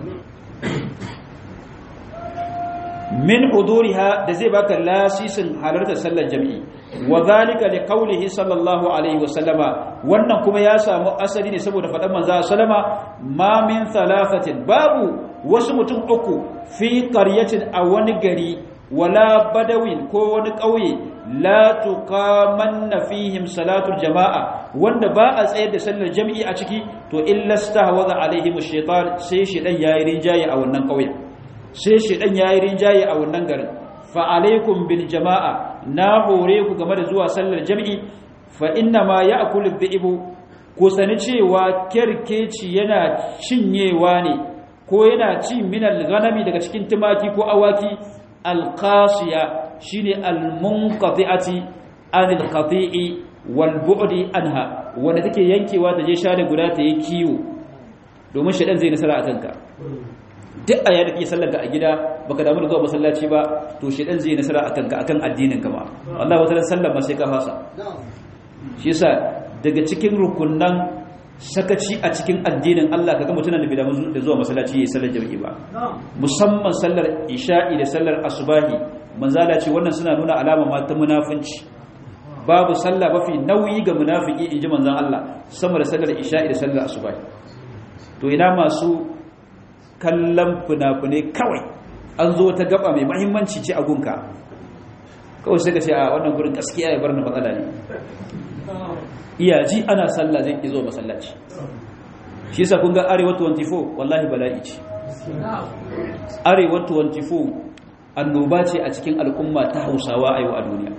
min huduriha da zai baka lasisin halartar sallar jami'i wa zalika li qawlihi sallallahu alaihi wa sallama wannan kuma ya samu asali ne saboda faɗan manzo sallama ma min thalathatin babu wasu mutum uku fi qaryatin a wani gari wala badawin ko wani ƙauye la tuqamanna fihim salatul jama'a wanda ba a tsayar da sallar jami'i a ciki to illa stahwaza alaihim ash-shaytan sai shedan yayi rinjaye a wannan ƙauyen sai shedan yayi rinjaye a wannan garin fa alaikum bil jama'a na hore ku game da zuwa sallar jami'i fa inna ma ya'kulu dhi'bu ku sani cewa kerkeci yana cinyewa ne ko yana ci minal ghanami daga cikin tumaki ko awaki alqasiya shine almunqati'ati anil qati'i wal bu'di anha wanda take yankewa ta je share guda ta yi kiwo domin shedan zai nasara akan ka duk a yadda kake sallar ka a gida baka damu da zuwa masallaci ba to shedan zai nasara akan ka akan addinin ka ma Allah wata sallar ma sai ka fasa shi yasa daga cikin rukunnan sakaci a cikin addinin Allah kaga mutum da bai da zuwa masallaci yayin sallar jami'i ba musamman sallar isha'i da sallar asubahi manzala ce wannan suna nuna alama ma ta munafunci babu sallah mafi nauyi ga munafiki inji manzon Allah sama da sallar isha'i da sallar asubahi to ina masu kallon funafune kawai an zo ta gaba mai muhimmanci ce a gunka kawai sai ka ce a wannan gurin gaskiya ya bar na matsala ne iyaji ana sallah zai izo masallaci shi yasa kun ga arewa 24 wallahi bala'i ce arewa 24 annoba ce a cikin al'umma ta hausawa a yau a duniya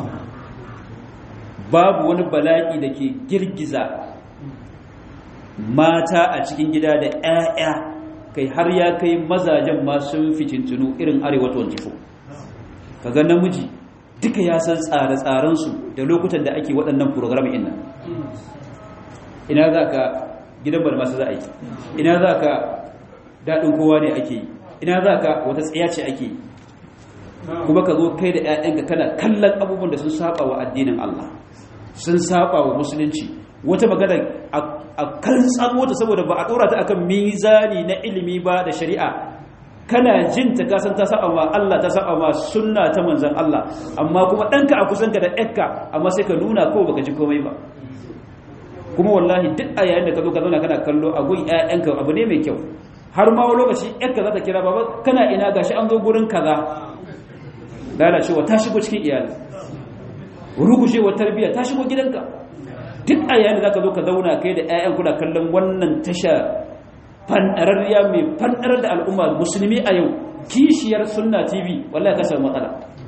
babu wani bala'i da ke girgiza mata a cikin gida da 'ya'ya kai har ya kai mazajen masu fitintunu irin arewa 24 kaga namiji duka ya san tsare-tsarensu da lokutan da ake waɗannan program ina ina za ka gidan bar masu za a yi ina za ka daɗin kowa ne ake yi ina za ka wata tsaya ce ake yi kuma ka zo kai da 'ya'yanka kana kallon abubuwan da sun saba wa addinin Allah sun saba wa musulunci wata magana a kan tsamo ta saboda ba a ɗora ta akan mizani na ilimi ba da shari'a kana jin ta kasan ta saba ma Allah ta saba ma sunna ta manzon Allah amma kuma ɗanka a kusanka da ɗanka amma sai ka nuna ko baka ji komai ba kuma wallahi duk a yayin da ka zo ka zauna kana kallo a gun 'ya'yanka abu ne mai kyau har ma wani lokaci ƴanka za ta kira baba kana ina gashi an zo gurin kaza lalacewa ta shigo cikin iyali rugujewa tarbiyya ta shigo gidanka duk a yayin da zaka zo ka zauna kai da ƴaƴan kuna kallon wannan tasha fandararriya mai fandarar da al'umma musulmi a yau kishiyar sunna tv wallahi ka samu matsala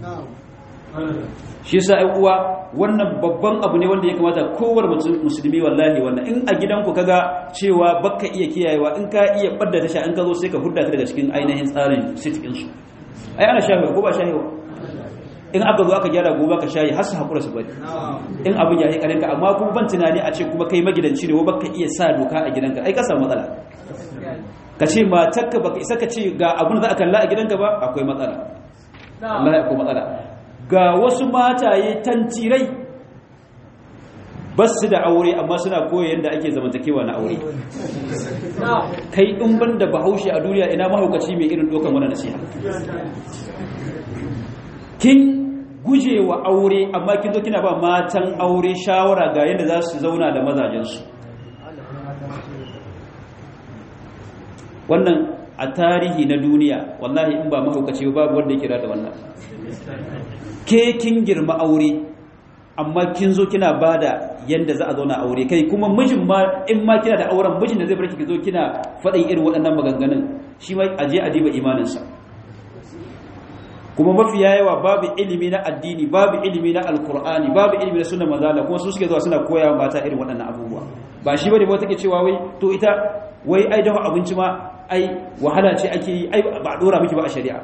shi yasa ai uwa wannan babban abu ne wanda ya kamata kowar musulmi wallahi wannan in a gidanku kaga cewa baka iya kiyayewa in ka iya badda tasha in ka zo sai ka hudda ta daga cikin ainihin tsarin sitikin su ai ana shahewa ko ba shahewa in aka zo aka gyara gobe ka shayi har su haƙura su bari in abin ya yi ƙarinka amma kuma ban tunani a ce kuma kai magidanci ne wa baka iya sa doka a gidanka ai ka samu matsala ka ce matarka baka isa ka ce ga abin da za a kalla a gidanka ba akwai matsala Allah ya akwai matsala ga wasu mataye tantirai ba su da aure amma suna koya yadda ake zamantakewa na aure kai in ban da bahaushe a duniya ina mahaukaci mai irin dokan wani nasiha kin guje wa aure amma kin zo kina ba matan aure shawara ga yadda za su zauna da mazajensu wannan a tarihi na duniya wallahi in ba mahaukaci babu wanda ya kira da wannan ke kin girma aure amma kin zo kina bada yanda za a zauna aure kai kuma mijin ma in ma kina da auren mijin da zai barki ki zo kina faɗin irin waɗannan maganganun shi ma aje a diba imaninsa kuma mafiya yawa babu ilimi na addini babu ilimi na alkur'ani babu ilimi na sunan manzala kuma su suke zuwa suna koya mata irin waɗannan abubuwa ba shi bane ba take cewa wai to ita wai ai dafa abinci ma ai wahala ce ake yi ai ba a dora miki ba a shari'a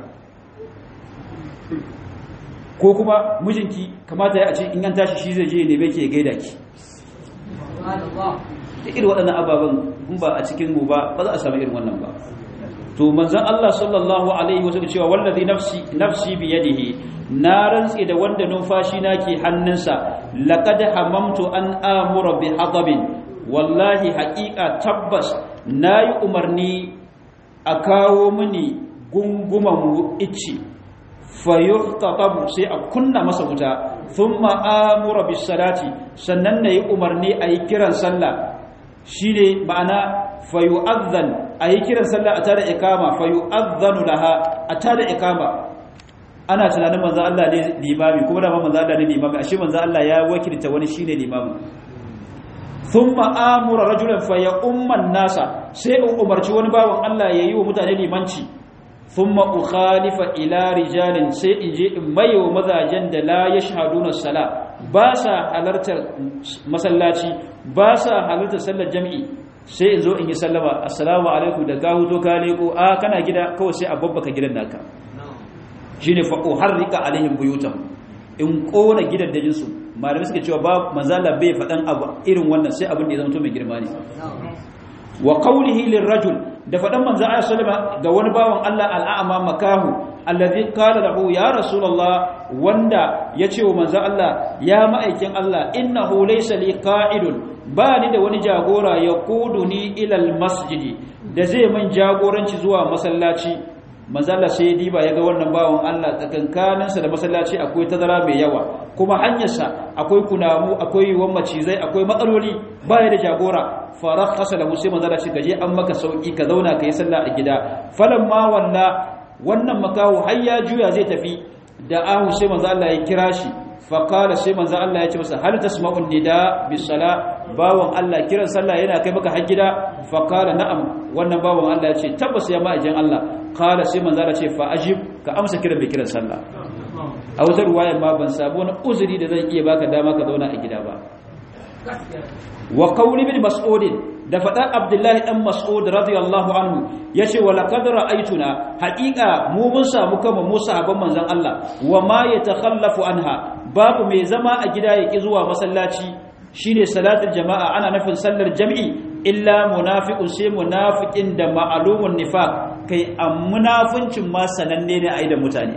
ko kuma mijinki kamata ya ce in an tashi shi zai je ne bai ke gaida ki da irin waɗannan ababen in ba a cikin mu ba ba za a samu irin wannan ba to manzon Allah sallallahu alaihi wasallam cewa wallazi nafsi nafsi bi yadihi na rantsi da wanda numfashi na ke hannunsa laqad hamamtu an amura bi hadabin wallahi haqiqa tabbas nayi umarni a kawo mini gunguman icci fayuhtatabu sai a kunna masa wuta thumma amura bis salati sannan nayi umarni ayi kiran sallah shine ma'ana fayu'adhan ayi kiran sallah a tada ikama fayu'adhanu laha a tada ikama ana tunanin manzo Allah ne limami kuma da manzo Allah ne limami ashe manzo Allah ya wakilta wani shine limami thumma amura rajulan fayumman nasa sai in umarci wani bawan Allah yayi wa mutane limanci thumma ukhalifa ila rijalin sai in je in mayo mazajen da la yashhaduna sala ba sa halartar masallaci ba sa halartar sallar jami'i sai in zo in yi sallama assalamu alaikum da gahu to ka leko a kana gida kawai sai a babbaka gidan naka shine fa uharrika alaihim buyutam in kona gidan dajin su malamai suka cewa ba manzala bai fadan abu irin wannan sai abin da ya zama to mai girma ne wa qawlihi lirrajul da fadan manzo Allah sallama ga wani bawan Allah al'ama makahu allazi qala lahu ya rasulullah wanda yace wa manzo Allah ya ma'aikin Allah innahu laysa li qa'idun ba ni da wani jagora ya kuduni ilal masjidi da zai man jagoranci zuwa masallaci manzala sai ya diba ya ga wannan bawan Allah tsakankaninsa da masallaci akwai tazara mai yawa kuma hanyarsa akwai kunamu akwai yiwuwar macizai akwai matsaloli baya da jagora farak kasa da musai manzala shi gaje an maka sauki ka zauna ka yi sallah a gida falan ma walla wannan makaho har ya juya zai tafi da ahu sai manzo Allah ya kira shi faƙala sai manzo Allah ya ce masa hal tasma'un nida bis sala bawon Allah kiran sallah yana kai maka har gida faƙala na'am wannan bawon Allah ya ce tabbas ya ma'ajin Allah qala sai manzo Allah ya ce fa ajib ka amsa kiran mai kiran sallah a wata ruwaya ma ban sabu wani uzuri da zan iya baka dama ka zauna a gida ba wa qawli bin mas'ud da faɗa abdullahi ɗan mas'ud radiyallahu anhu ya ce wa laqad ra'aytuna haƙiƙa mu mun samu kama mu sahabban manzon Allah wa ma yatakhallafu anha babu mai zama a gida yaki zuwa masallaci shine salatul jama'a ana nufin sallar jam'i illa munafiqun sai munafiqin da ma'lumun nifaq kai am munafincin ma sananne ne a da mutane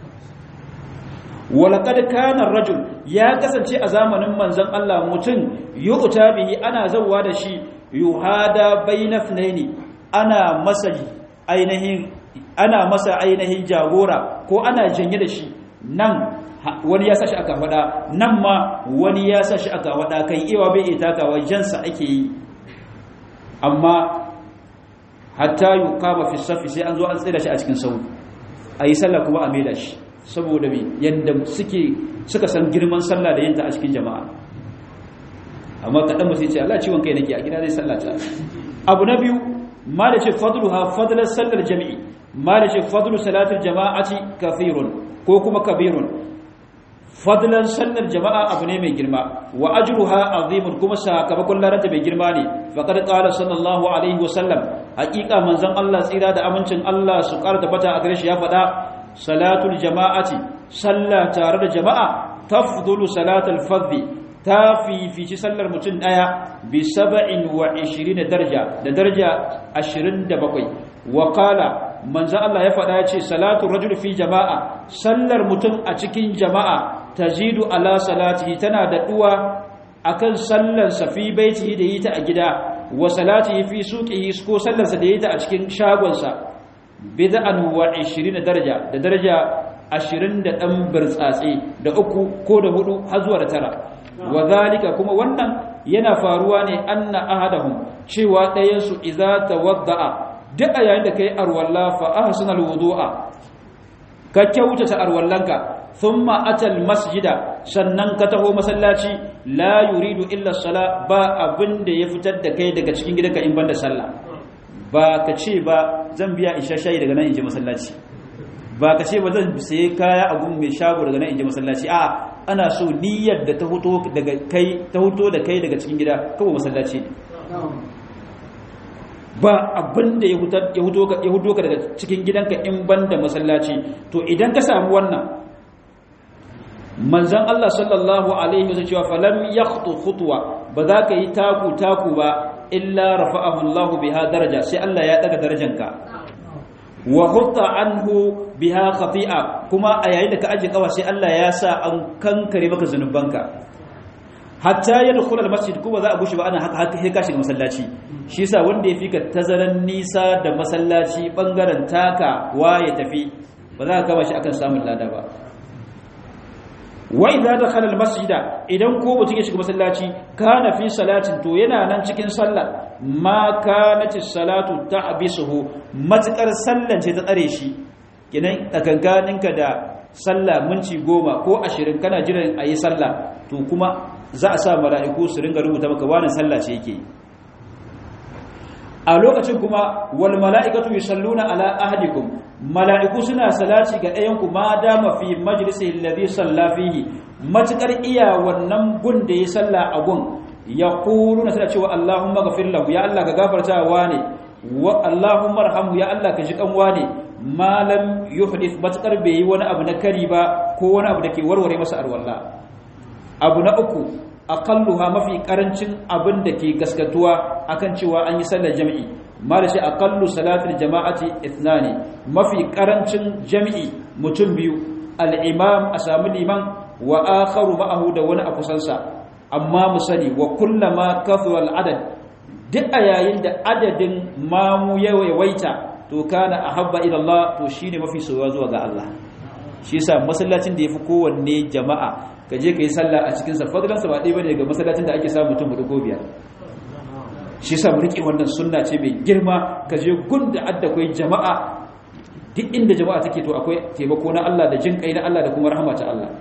walaqad kana rajul ya kasance a zamanin manzon Allah mutum yu'ta bihi ana zawwa da shi yuhada bayna thnaini ana masa ainihin ana masa ainihin jagora ko ana janye da shi nan wani ya sashi aka fada nan ma wani ya sashi aka fada kai iwa bai ita takawa jansa ake yi amma hatta yuqama fi safi sai an zo an tsira shi a cikin sau ayi sallah kuma a maida shi saboda me yanda suke suka san girman sallah da yinta a cikin jama'a amma kaɗan mutum ce Allah ciwon kai nake a gida zai sallata abu na biyu ma da ce fadluha fadlar sallar jami'i ma da ce fadlu salatul jama'ati kafirun ko kuma kabirun fadlan sallar jama'a abu ne mai girma wa ajruha azimun kuma sakamakon laranta mai girma ne faqad qala sallallahu alaihi wa sallam haqiqa manzon Allah tsira da amincin Allah su ƙara tabbata a gare shi ya faɗa salatul jama'ati salla tare da jama'a tafdulu salatul fadhi ta fifici sallar mutum ɗaya bi saba'in wa ishirin darja da darja ashirin da bakwai wa kala manzan Allah ya faɗa ya ce salatu rajul fi jama'a sallar mutum a cikin jama'a ta zidu ala salatihi tana da ɗuwa a kan sallarsa fi baitihi da yi ta a gida wa salatihi fi suƙihi ko sallarsa da yi ta a cikin shagonsa bid'an wa ishirin darja da darja ashirin da ɗan birtsatse da uku ko da hudu har zuwa da tara wa zalika kuma wannan yana faruwa ne anna ahadahum cewa ɗayan su idza tawadda'a duk a yayin da kai arwalla fa ahsanal wudu'a ka kyautata arwallanka thumma atal masjida sannan ka taho masallaci la yuridu illa sala ba abin da ya fitar da kai daga cikin gidanka in banda sallah ba ka ce ba zan biya isha shayi daga nan in je masallaci ba ka ce ba zan sayi kaya a gun mai shago daga nan in je masallaci a ana so niyyar da ta huto daga kai ta huto da kai daga cikin gida kawai masallaci ba abin da ya huto ka daga cikin gidanka in banda masallaci to idan ka samu wannan manzan Allah sallallahu alaihi wasallam cewa falam yakhtu khutwa ba za ka yi taku taku ba illa rafa'ahu Allah biha daraja sai Allah ya daga darajanka wa hutta anhu biha khati'a kuma a yayin da ka aje kawa sai Allah ya sa an kankare maka zanubanka hatta yadkhul almasjid kuma za a gushi ba ana haka haka sai ka shiga masallaci shi yasa wanda ya fika tazaran nisa da masallaci bangaren taka wa ya tafi ba za ka kama shi akan samun lada ba wa idza dakhala almasjida idan ko mutum ya shiga masallaci kana fi salatin to yana nan cikin sallah ma kanat salatu ta'bisuhu matakar sallan ce ta tsare shi kinan tsakankaninka da sallah minti goma ko ashirin kana jiran ayi sallah to kuma za a sa mala'iku su ringa rubuta maka wani sallah ce yake a lokacin kuma wal mala'ikatu yusalluna ala ahadikum mala'iku suna salati ga ɗayanku ma dama fi majlisi alladhi salla fihi matukar iya wannan gun da ya salla a gun yaquluna suna cewa Allahumma ghafir lahu ya Allah ka gafarta wa ne wa Allahumma arhamhu ya Allah ka ji kan wa ne ma lam yuhdith matukar bai yi wani abu na kari ba ko wani abu da ke warware masa arwalla abu na uku aqalluha mafi karancin abin da ke gaskatuwa akan cewa an yi sallar jami'i mala shi aqallu salatul jama'ati ithnani mafi karancin jami'i mutum biyu al-imam a samu liman wa akharu ma'ahu da wani a kusansa amma mu sani wa kullama kathura al-adad duk a yayin da adadin mamu yawaita to kana ahabba ila Allah to shine mafi soyuwa zuwa ga Allah shi yasa masallacin da yafi kowanne jama'a ka je ka yi sallah a cikinsa fadalansa ba ɗaya ba ne ga masallacin da ake samun mutum hudu ko biyar shi sa riƙe wannan sunna ce mai girma ka je gun da adda kwai jama'a duk inda jama'a take to akwai taimako na Allah da jin kai na Allah da kuma rahama ta Allah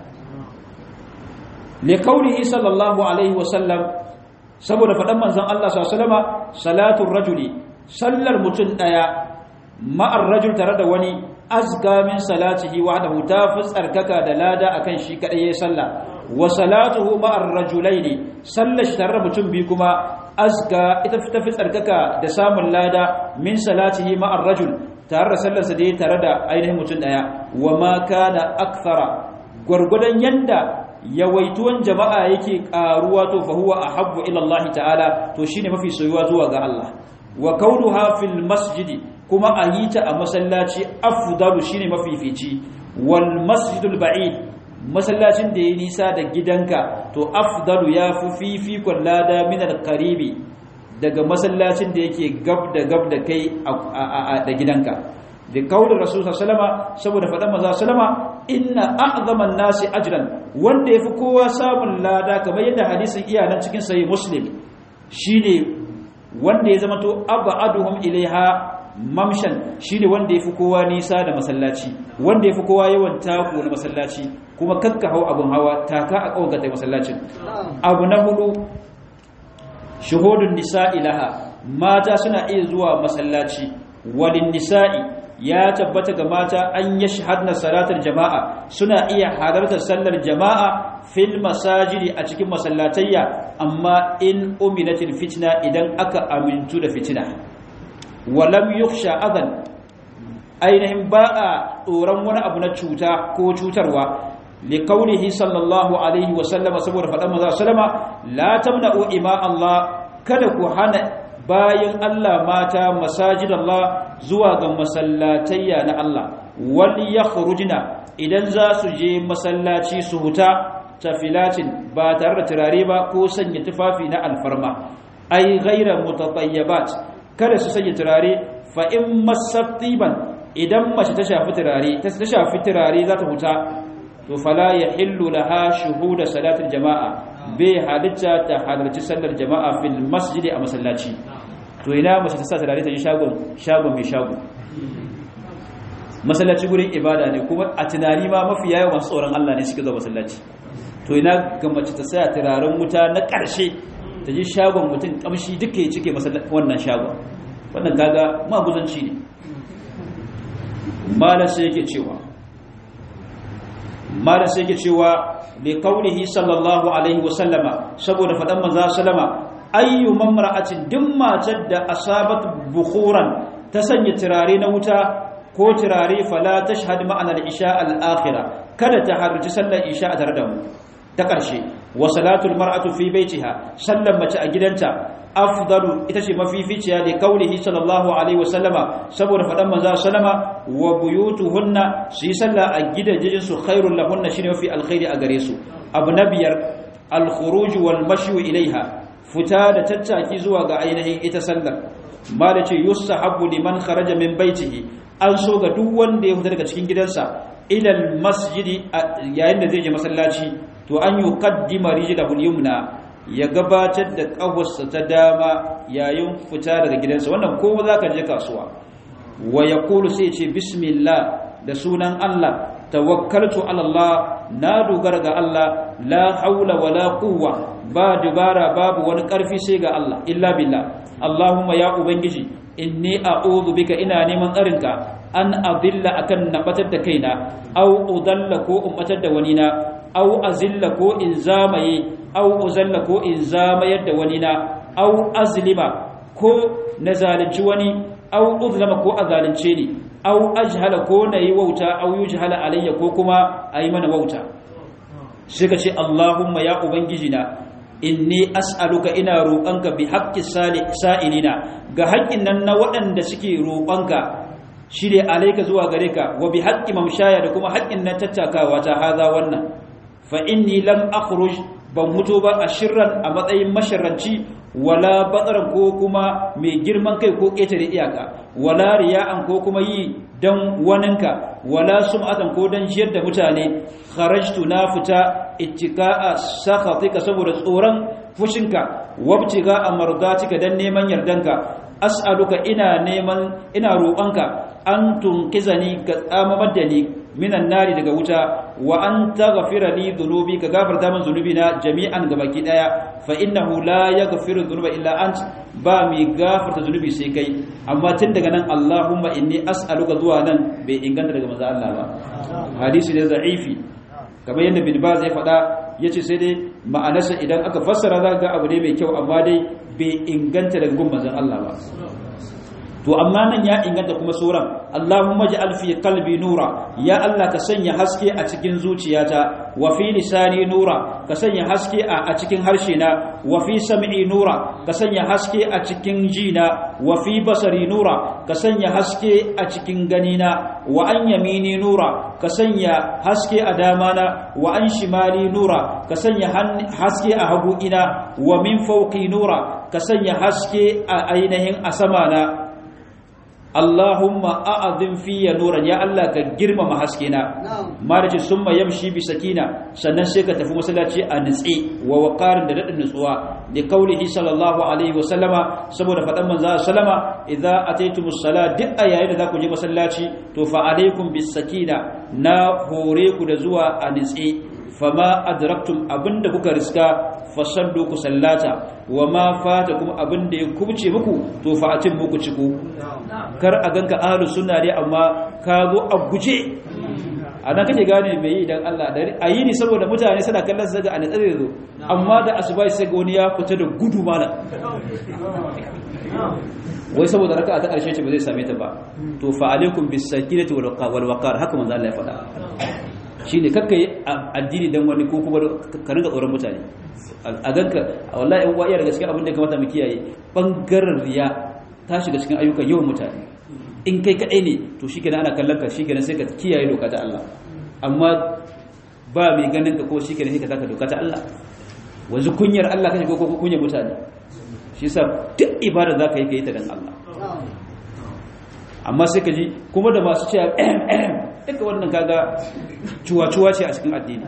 li qawlihi sallallahu alaihi wa sallam saboda faɗan manzon Allah sallallahu alaihi wasallama salatul rajuli sallar mutum daya ma'ar rajul tare da wani azka min salatihi wahdahu ta fi tsarkaka da lada akan shi kadai yayin sallah wa salatuhu ma'ar rajulaini sallar shi tare mutum bi kuma azka ita fi tsarkaka da samun lada min salatihi ma'ar rajul tare da sallar sa da tare da ainihin mutum daya wa ma kana akthara gurgudan yanda yawaituwan jama'a yake karuwa to fa huwa ahabbu ila Allah ta'ala to shine mafi soyuwa zuwa ga Allah wa kaunuha fil masjidi kuma a yi ta a masallaci afdalu shine mafifici wal masjidul ba'id masallacin da ya nisa da gidanka to afdalu ya fi fifikon lada min qaribi daga masallacin da yake gab da gab da kai da gidanka da kaulin rasul sallama saboda faɗan maza sallama inna a'zaman nasi ajran wanda yafi kowa samun lada kamar yadda hadisin iyanan cikin sahih muslim shine wanda ya zama to abaduhum ilaiha mamshan shine wanda yafi kowa nisa da masallaci wanda yafi kowa yawan taku na masallaci kuma kakka hau abun hawa taka a kawgata masallacin abu na hudu shuhudun nisa'i laha mata suna iya zuwa masallaci walin nisa'i ya tabbata ga mata an yashhadna salatar jama'a suna iya halartar sallar jama'a fil masajidi a cikin masallatayya amma in uminatil fitna idan aka amintu da fitina walam yukhsha adan ainihin ba a tsoron wani abu na cuta ko cutarwa liqaulihi sallallahu alaihi wa sallama saboda faɗan maza sallama la tamna'u ima Allah kada ku hana bayan Allah mata masajid Allah zuwa ga masallatayya na Allah wal yakhrujna idan za su je masallaci su huta tafilatin ba tare da turare ba ko sanya tufafi na alfarma ai ghaira mutatayyibat kada su sanya turare fa in masaftiban idan mace ta shafi turare ta shafi turare za ta huta to fala yahillu laha shuhuda salatul jama'a bai halitta ta halarci sallar jama'a fil masjidi a masallaci to ina mace ta sa turare ta yi shagon shagon mai shago masallaci gurin ibada ne kuma a tunani ma mafi yawa masu tsoron Allah ne suke zuwa masallaci to ina ga mace ta saya turaren wuta na ƙarshe ta ji shagon mutum kamshi duka ya cike wannan shagon wannan kaga maguzanci ne malar sai yake cewa malar sai yake cewa li qaulihi sallallahu alaihi wasallama saboda fadan manzo sallama ayyu mamra'atin duk matar da asabat bukhuran ta sanya turare na wuta ko turare fala tashhad ma'ana al-isha al-akhirah kada ta harci sallar isha a tare da mu ta ƙarshe wa salatul mar'atu fi baitiha sallan mace a gidanta afdalu ita ce mafificiya da kaulihi sallallahu alaihi wasallama saboda faɗan manzo sallama wa buyutuhunna su yi sallah a gidajen su khairul lahunna shine mafi alkhairi a gare su abu na biyar al khuruj wal mashyu ilaiha fita da tattaki zuwa ga ainihin ita sallar ma da ce yusahabu liman kharaja min baitihi an so ga duk wanda ya fita daga cikin gidansa ilal masjidi yayin da zai je masallaci to an yi kaddima rijidahul yumna ya gabatar da ƙawarsa ta dama yayin fita daga gidansa wannan kowa za ka je kasuwa wa ya kulu sai ce bismillah da sunan Allah tawakkaltu Allah na dogara ga Allah la haula wala quwwa ba dubara babu wani ƙarfi sai ga Allah illa billah Allahumma ya ubangiji inni a'udhu bika ina neman tsarinka an adilla akan nabatar da kaina au udalla ko ummatar da wani na au azilla ko in zamaye au uzalla ko in zamayar da wani na au azlima ko na zalunci wani au uzlama ko a zalunce ni au ajhala ko na yi wauta au yujhala alayya ko kuma a yi mana wauta shi ka ce Allahumma ya ubangiji na inni as'aluka ina roƙonka bi haqqi sa'ilina ga haƙƙin nan na waɗanda suke roƙonka shi ne alaika zuwa gare ka wa bi haqqi mamshaya da kuma haƙƙin nan tattakawa ta haza wannan fa inni lam akhruj ban mutu ba a shirran a matsayin masharranci wala batsaran ko kuma mai girman kai ko ƙetare iyaka wala riya'an ko kuma yi dan waninka wala sum'atan ko dan jiyar da mutane kharajtu na fita ittiqa'a sakhatika saboda tsoron fushinka wabtiga amardatika dan neman yardanka as'aluka ina neman ina roƙonka an tunkizani ka tsamamar da ni minan nari daga wuta wa an taghfira li dhunubi ka gafarta min dhunubina jami'an gabaki daya fa innahu la yaghfiru dhunuba illa ant ba mi gafarta dhunubi sai kai amma tun daga nan Allahumma inni as'aluka zuwa nan bai inganta daga manzo Allah ba hadisi ne za'ifi kamar yadda bin Baz ya faɗa yace sai dai ma'anarsa idan aka fassara za ga abu ne mai kyau amma dai bai inganta daga gun manzon Allah ba to amma nan ya inganta kuma suran Allahumma ja'al fi qalbi nura ya Allah ka sanya haske a cikin zuciyata wa fi lisani nura ka sanya haske a cikin harshe na wa fi sam'i nura ka sanya haske a cikin jina wa fi basari nura ka sanya haske a cikin ganina wa an yamini nura ka sanya haske a damana wa an shimali nura ka sanya haske a hagu ina wa min fawqi nura ka sanya haske a ainihin a sama na Allahumma a'azim fiya nuran ya Allah ka girmama haskena ma da ce summa yamshi bi sakina sannan sai ka tafi masallaci a nitsi wa waqarin da dadin nutsuwa da kaulihi sallallahu alaihi wa sallama saboda fadan manzo sallama idza ataytumus sala duk a yayin da za ku je masallaci to fa alaikum bis sakina na hore ku da zuwa a nitsi fama adraktum abinda kuka riska fasallu ku sallata wa ma fata kuma abinda ya kubce muku to fa atin muku ciku kar a ganka ahlus sunna ne amma ka zo a guje anan kake gane me yi idan Allah da ayi ni saboda mutane suna kallon su daga an tsare zo amma da asubai sai ga wani ya fita da gudu mala wai saboda raka'a ta karshe ce ba zai same ta ba to fa alaikum bis sakinati wal waqar haka manzo Allah ya faɗa shi ne kakka yi addini don wani ko kuma ka ringa tsoron mutane a ganka a wallahi yan iya daga cikin abin da kamata mu kiyaye bangaren riya ta shiga cikin ayyukan yawan mutane in kai kaɗai ne to shi kenan ana kallon ka shi kenan sai ka kiyaye doka ta Allah amma ba mai ganin ka ko shi kenan sai ka taka doka ta Allah wanzu kunyar Allah kace ko ko kunyar mutane shi yasa duk ibada zaka yi ka yi ta dan Allah amma sai ka ji kuma da masu cewa duka wannan kaga cuwa-cuwa ce a cikin addini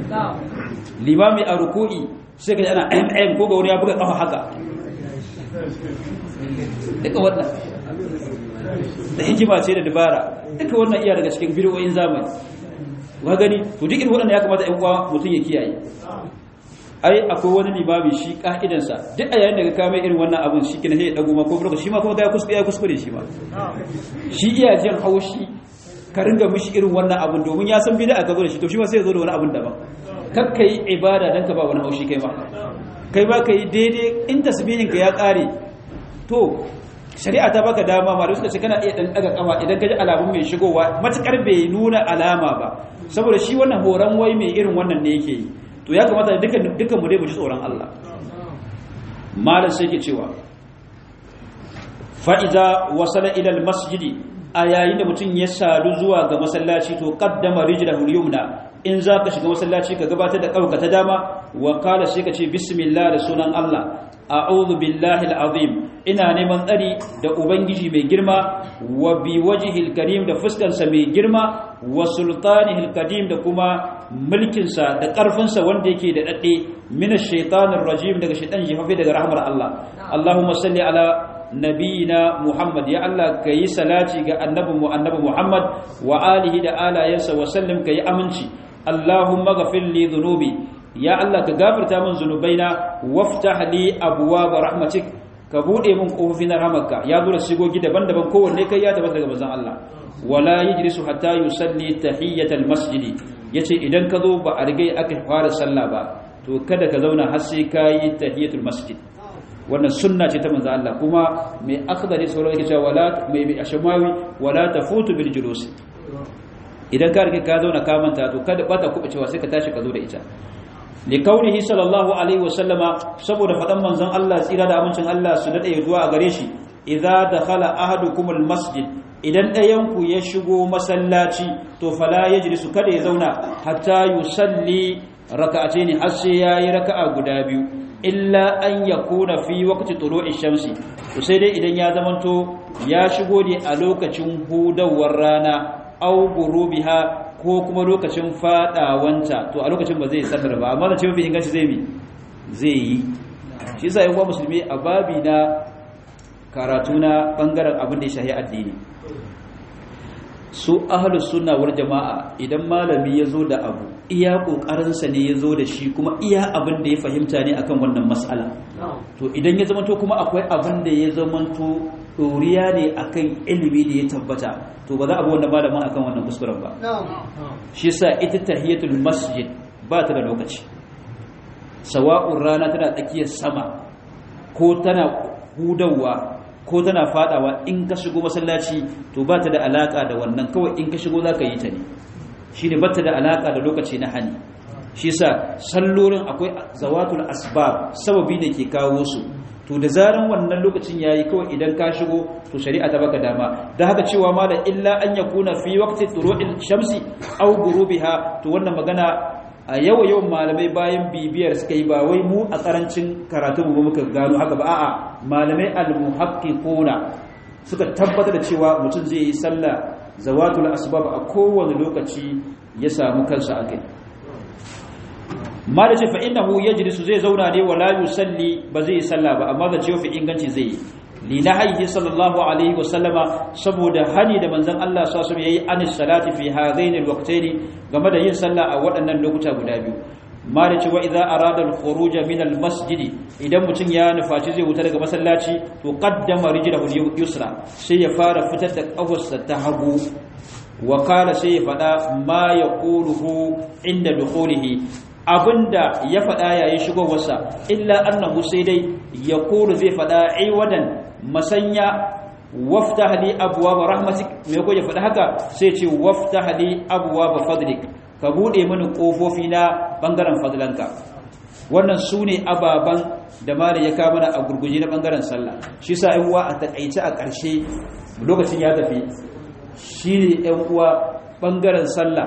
limami a ruku'i sai ka ji ana mm ko ga wani ya buga kafa haka duka wannan da hikima ce da dabara duka wannan iya daga cikin bidiyoyin zamani wa gani to duk irin waɗanda ya kamata ƴan uwa mutum ya kiyaye ai akwai wani limami shi ka'idansa duk a yayin da ka kame irin wannan abin shi kina sai ya dago ma ko burka shi ma kuma ga kuskure ya kuskure shi ma shi iya jin haushi ka ringa mishi irin wannan abin domin ya san bid'a ka zo da shi to shi ma sai ya zo da wani abin daban kakka yi ibada dan ka ba wani haushi kai ma kai ba ka yi daidai in tasbihin ka ya kare to shari'a ta baka dama ma da suka ce kana iya dan daga kafa idan ka ji alamun mai shigowa matukar bai nuna alama ba saboda shi wannan horon wai mai irin wannan ne yake yi to ya kamata dukan dukan mu dai mu ji tsoron Allah malam sai ke cewa fa idza wasala ila al masjidi a yayin da mutum ya sadu zuwa ga masallaci to qaddama rijlahu al-yumna in za ka shiga masallaci ka gabatar da ƙauka ta dama wa kala sai ka ce bismillah da sunan Allah a'udhu billahi al-azim ina neman tsari da ubangiji mai girma wa bi wajhil karim da fuskarsa mai girma wa sultanihil qadim da kuma mulkinsa da ƙarfinsa wanda yake da dadde min ash-shaytanir rajim daga shaytan jifafi daga rahmar Allah Allahumma salli ala nabiyina Muhammad ya Allah kayi salati ga annabinmu annabi Muhammad wa alihi da alayansa wa sallim kayi aminci Allahumma ghafir li dhunubi ya Allah ka gafarta min zunubaina waftah li abwaab rahmatik ka bude min kofofin rahmatka ya zo da sigogi daban-daban kowanne kai ya tabbata daga manzon Allah wala yajlisu hatta yusalli tahiyatal masjidi yace idan ka zo ba a rigai aka fara sallah ba to kada ka zauna har sai kai tahiyatul masjid wannan sunna ce ta manzo Allah kuma mai akhdari sauran yake cewa wala mai mai ashmawi wala tafutu bil julus idan ka rike ka zauna ka manta to kada bata kuɓa cewa sai ka tashi ka zo da ita li kaunihi sallallahu alaihi wasallama saboda fadan manzon Allah tsira da amincin Allah su dade zuwa a gare shi idza dakhala ahadukum al masjid idan ɗayan ku ya shigo masallaci to fala yajlisu kada ya zauna hatta yusalli raka'atayn har sai yayi raka'a guda biyu illa an ya kuna fi wakati tulu'i shamsi to sai dai idan ya zamanto ya shigo ne a lokacin hudawar rana au gurubiha ko kuma lokacin fadawanta to a lokacin ba zai sallar ba amma da ce mafi inganci zai mi zai yi shi yasa yan musulmi a babi na karatu na bangaren abin da ya shahi addini su ahlus sunna wal jama'a idan malami ya zo da abu iya kokarinsa ne ya zo da shi kuma iya abin da ya fahimta ne akan wannan mas'ala to idan ya zamanto kuma akwai abin da ya zamanto doriya ne akan ilimi da ya tabbata to ba za a bi wannan malamin akan wannan kuskuren ba shi yasa ita tahiyatul masjid ba ta da lokaci sawa'un rana tana tsakiyar sama ko tana hudawa ko tana fadawa in ka shigo masallaci to ba ta da alaka da wannan kawai in ka shigo za ka yi ta ne shi ne bata da alaka da lokaci na hani shi sa sallolin akwai zawatul asbab sababi da ke kawo su to da zaran wannan lokacin yayi kawai idan ka shigo to shari'a ta baka dama da haka cewa ma da illa an yakuna fi waqti turu'il shamsi aw ghurubiha to wannan magana a yawa yawan malamai bayan bibiyar suka yi ba wai mu a karancin karatu mu muka gano haka ba a'a malamai al-muhaqqiquna suka tabbatar da cewa mutum zai yi sallah zawatul asbab a kowane lokaci ya samu kansa a kai ma da ce fa innahu yajlisu zai zauna ne wala yusalli ba zai yi sallah ba amma da cewa fi inganci zai yi li nahyi sallallahu alaihi wa sallama saboda hani da manzon Allah sallallahu alaihi yayi anis salati fi hadaini alwaqtaini game da yin sallah a waɗannan lokuta guda biyu ma da cewa idza arada al-khuruj min al-masjid idan mutum ya nufaci zai wuta daga masallaci to qaddama rijlahu yusra sai ya fara fitar da kafarsa ta hagu wa qala sai ya fada ma yaquluhu inda dukhulihi abinda ya fada yayin shigowarsa illa annahu sai dai yaqulu zai fada aiwadan masanya waftah li abwaab rahmatik me ko ya fada haka sai ce waftah li abwaab fadlik ka bude mini kofofi na bangaren fadlanka wannan su ne ababen da mara ya kama a gurguje na bangaren sallah shi sa yan uwa a takaice a ƙarshe lokacin ya tafi shi ne yan uwa bangaren sallah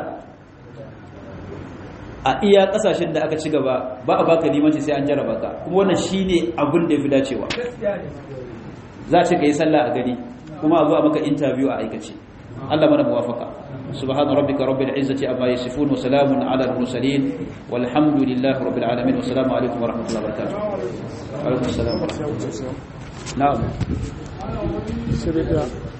a iya ƙasashen da aka ci gaba ba a baka limanci sai an jaraba ka kuma wannan shi ne abin da ya fi dacewa za ce ka yi sallah a gani kuma a zo a maka interview a aikace Allah mana muwafaka سبحان ربك رب العزة أما يصفون وسلام على المرسلين والحمد لله رب العالمين والسلام عليكم ورحمة الله وبركاته وعليكم السلام ورحمة الله na'am sai da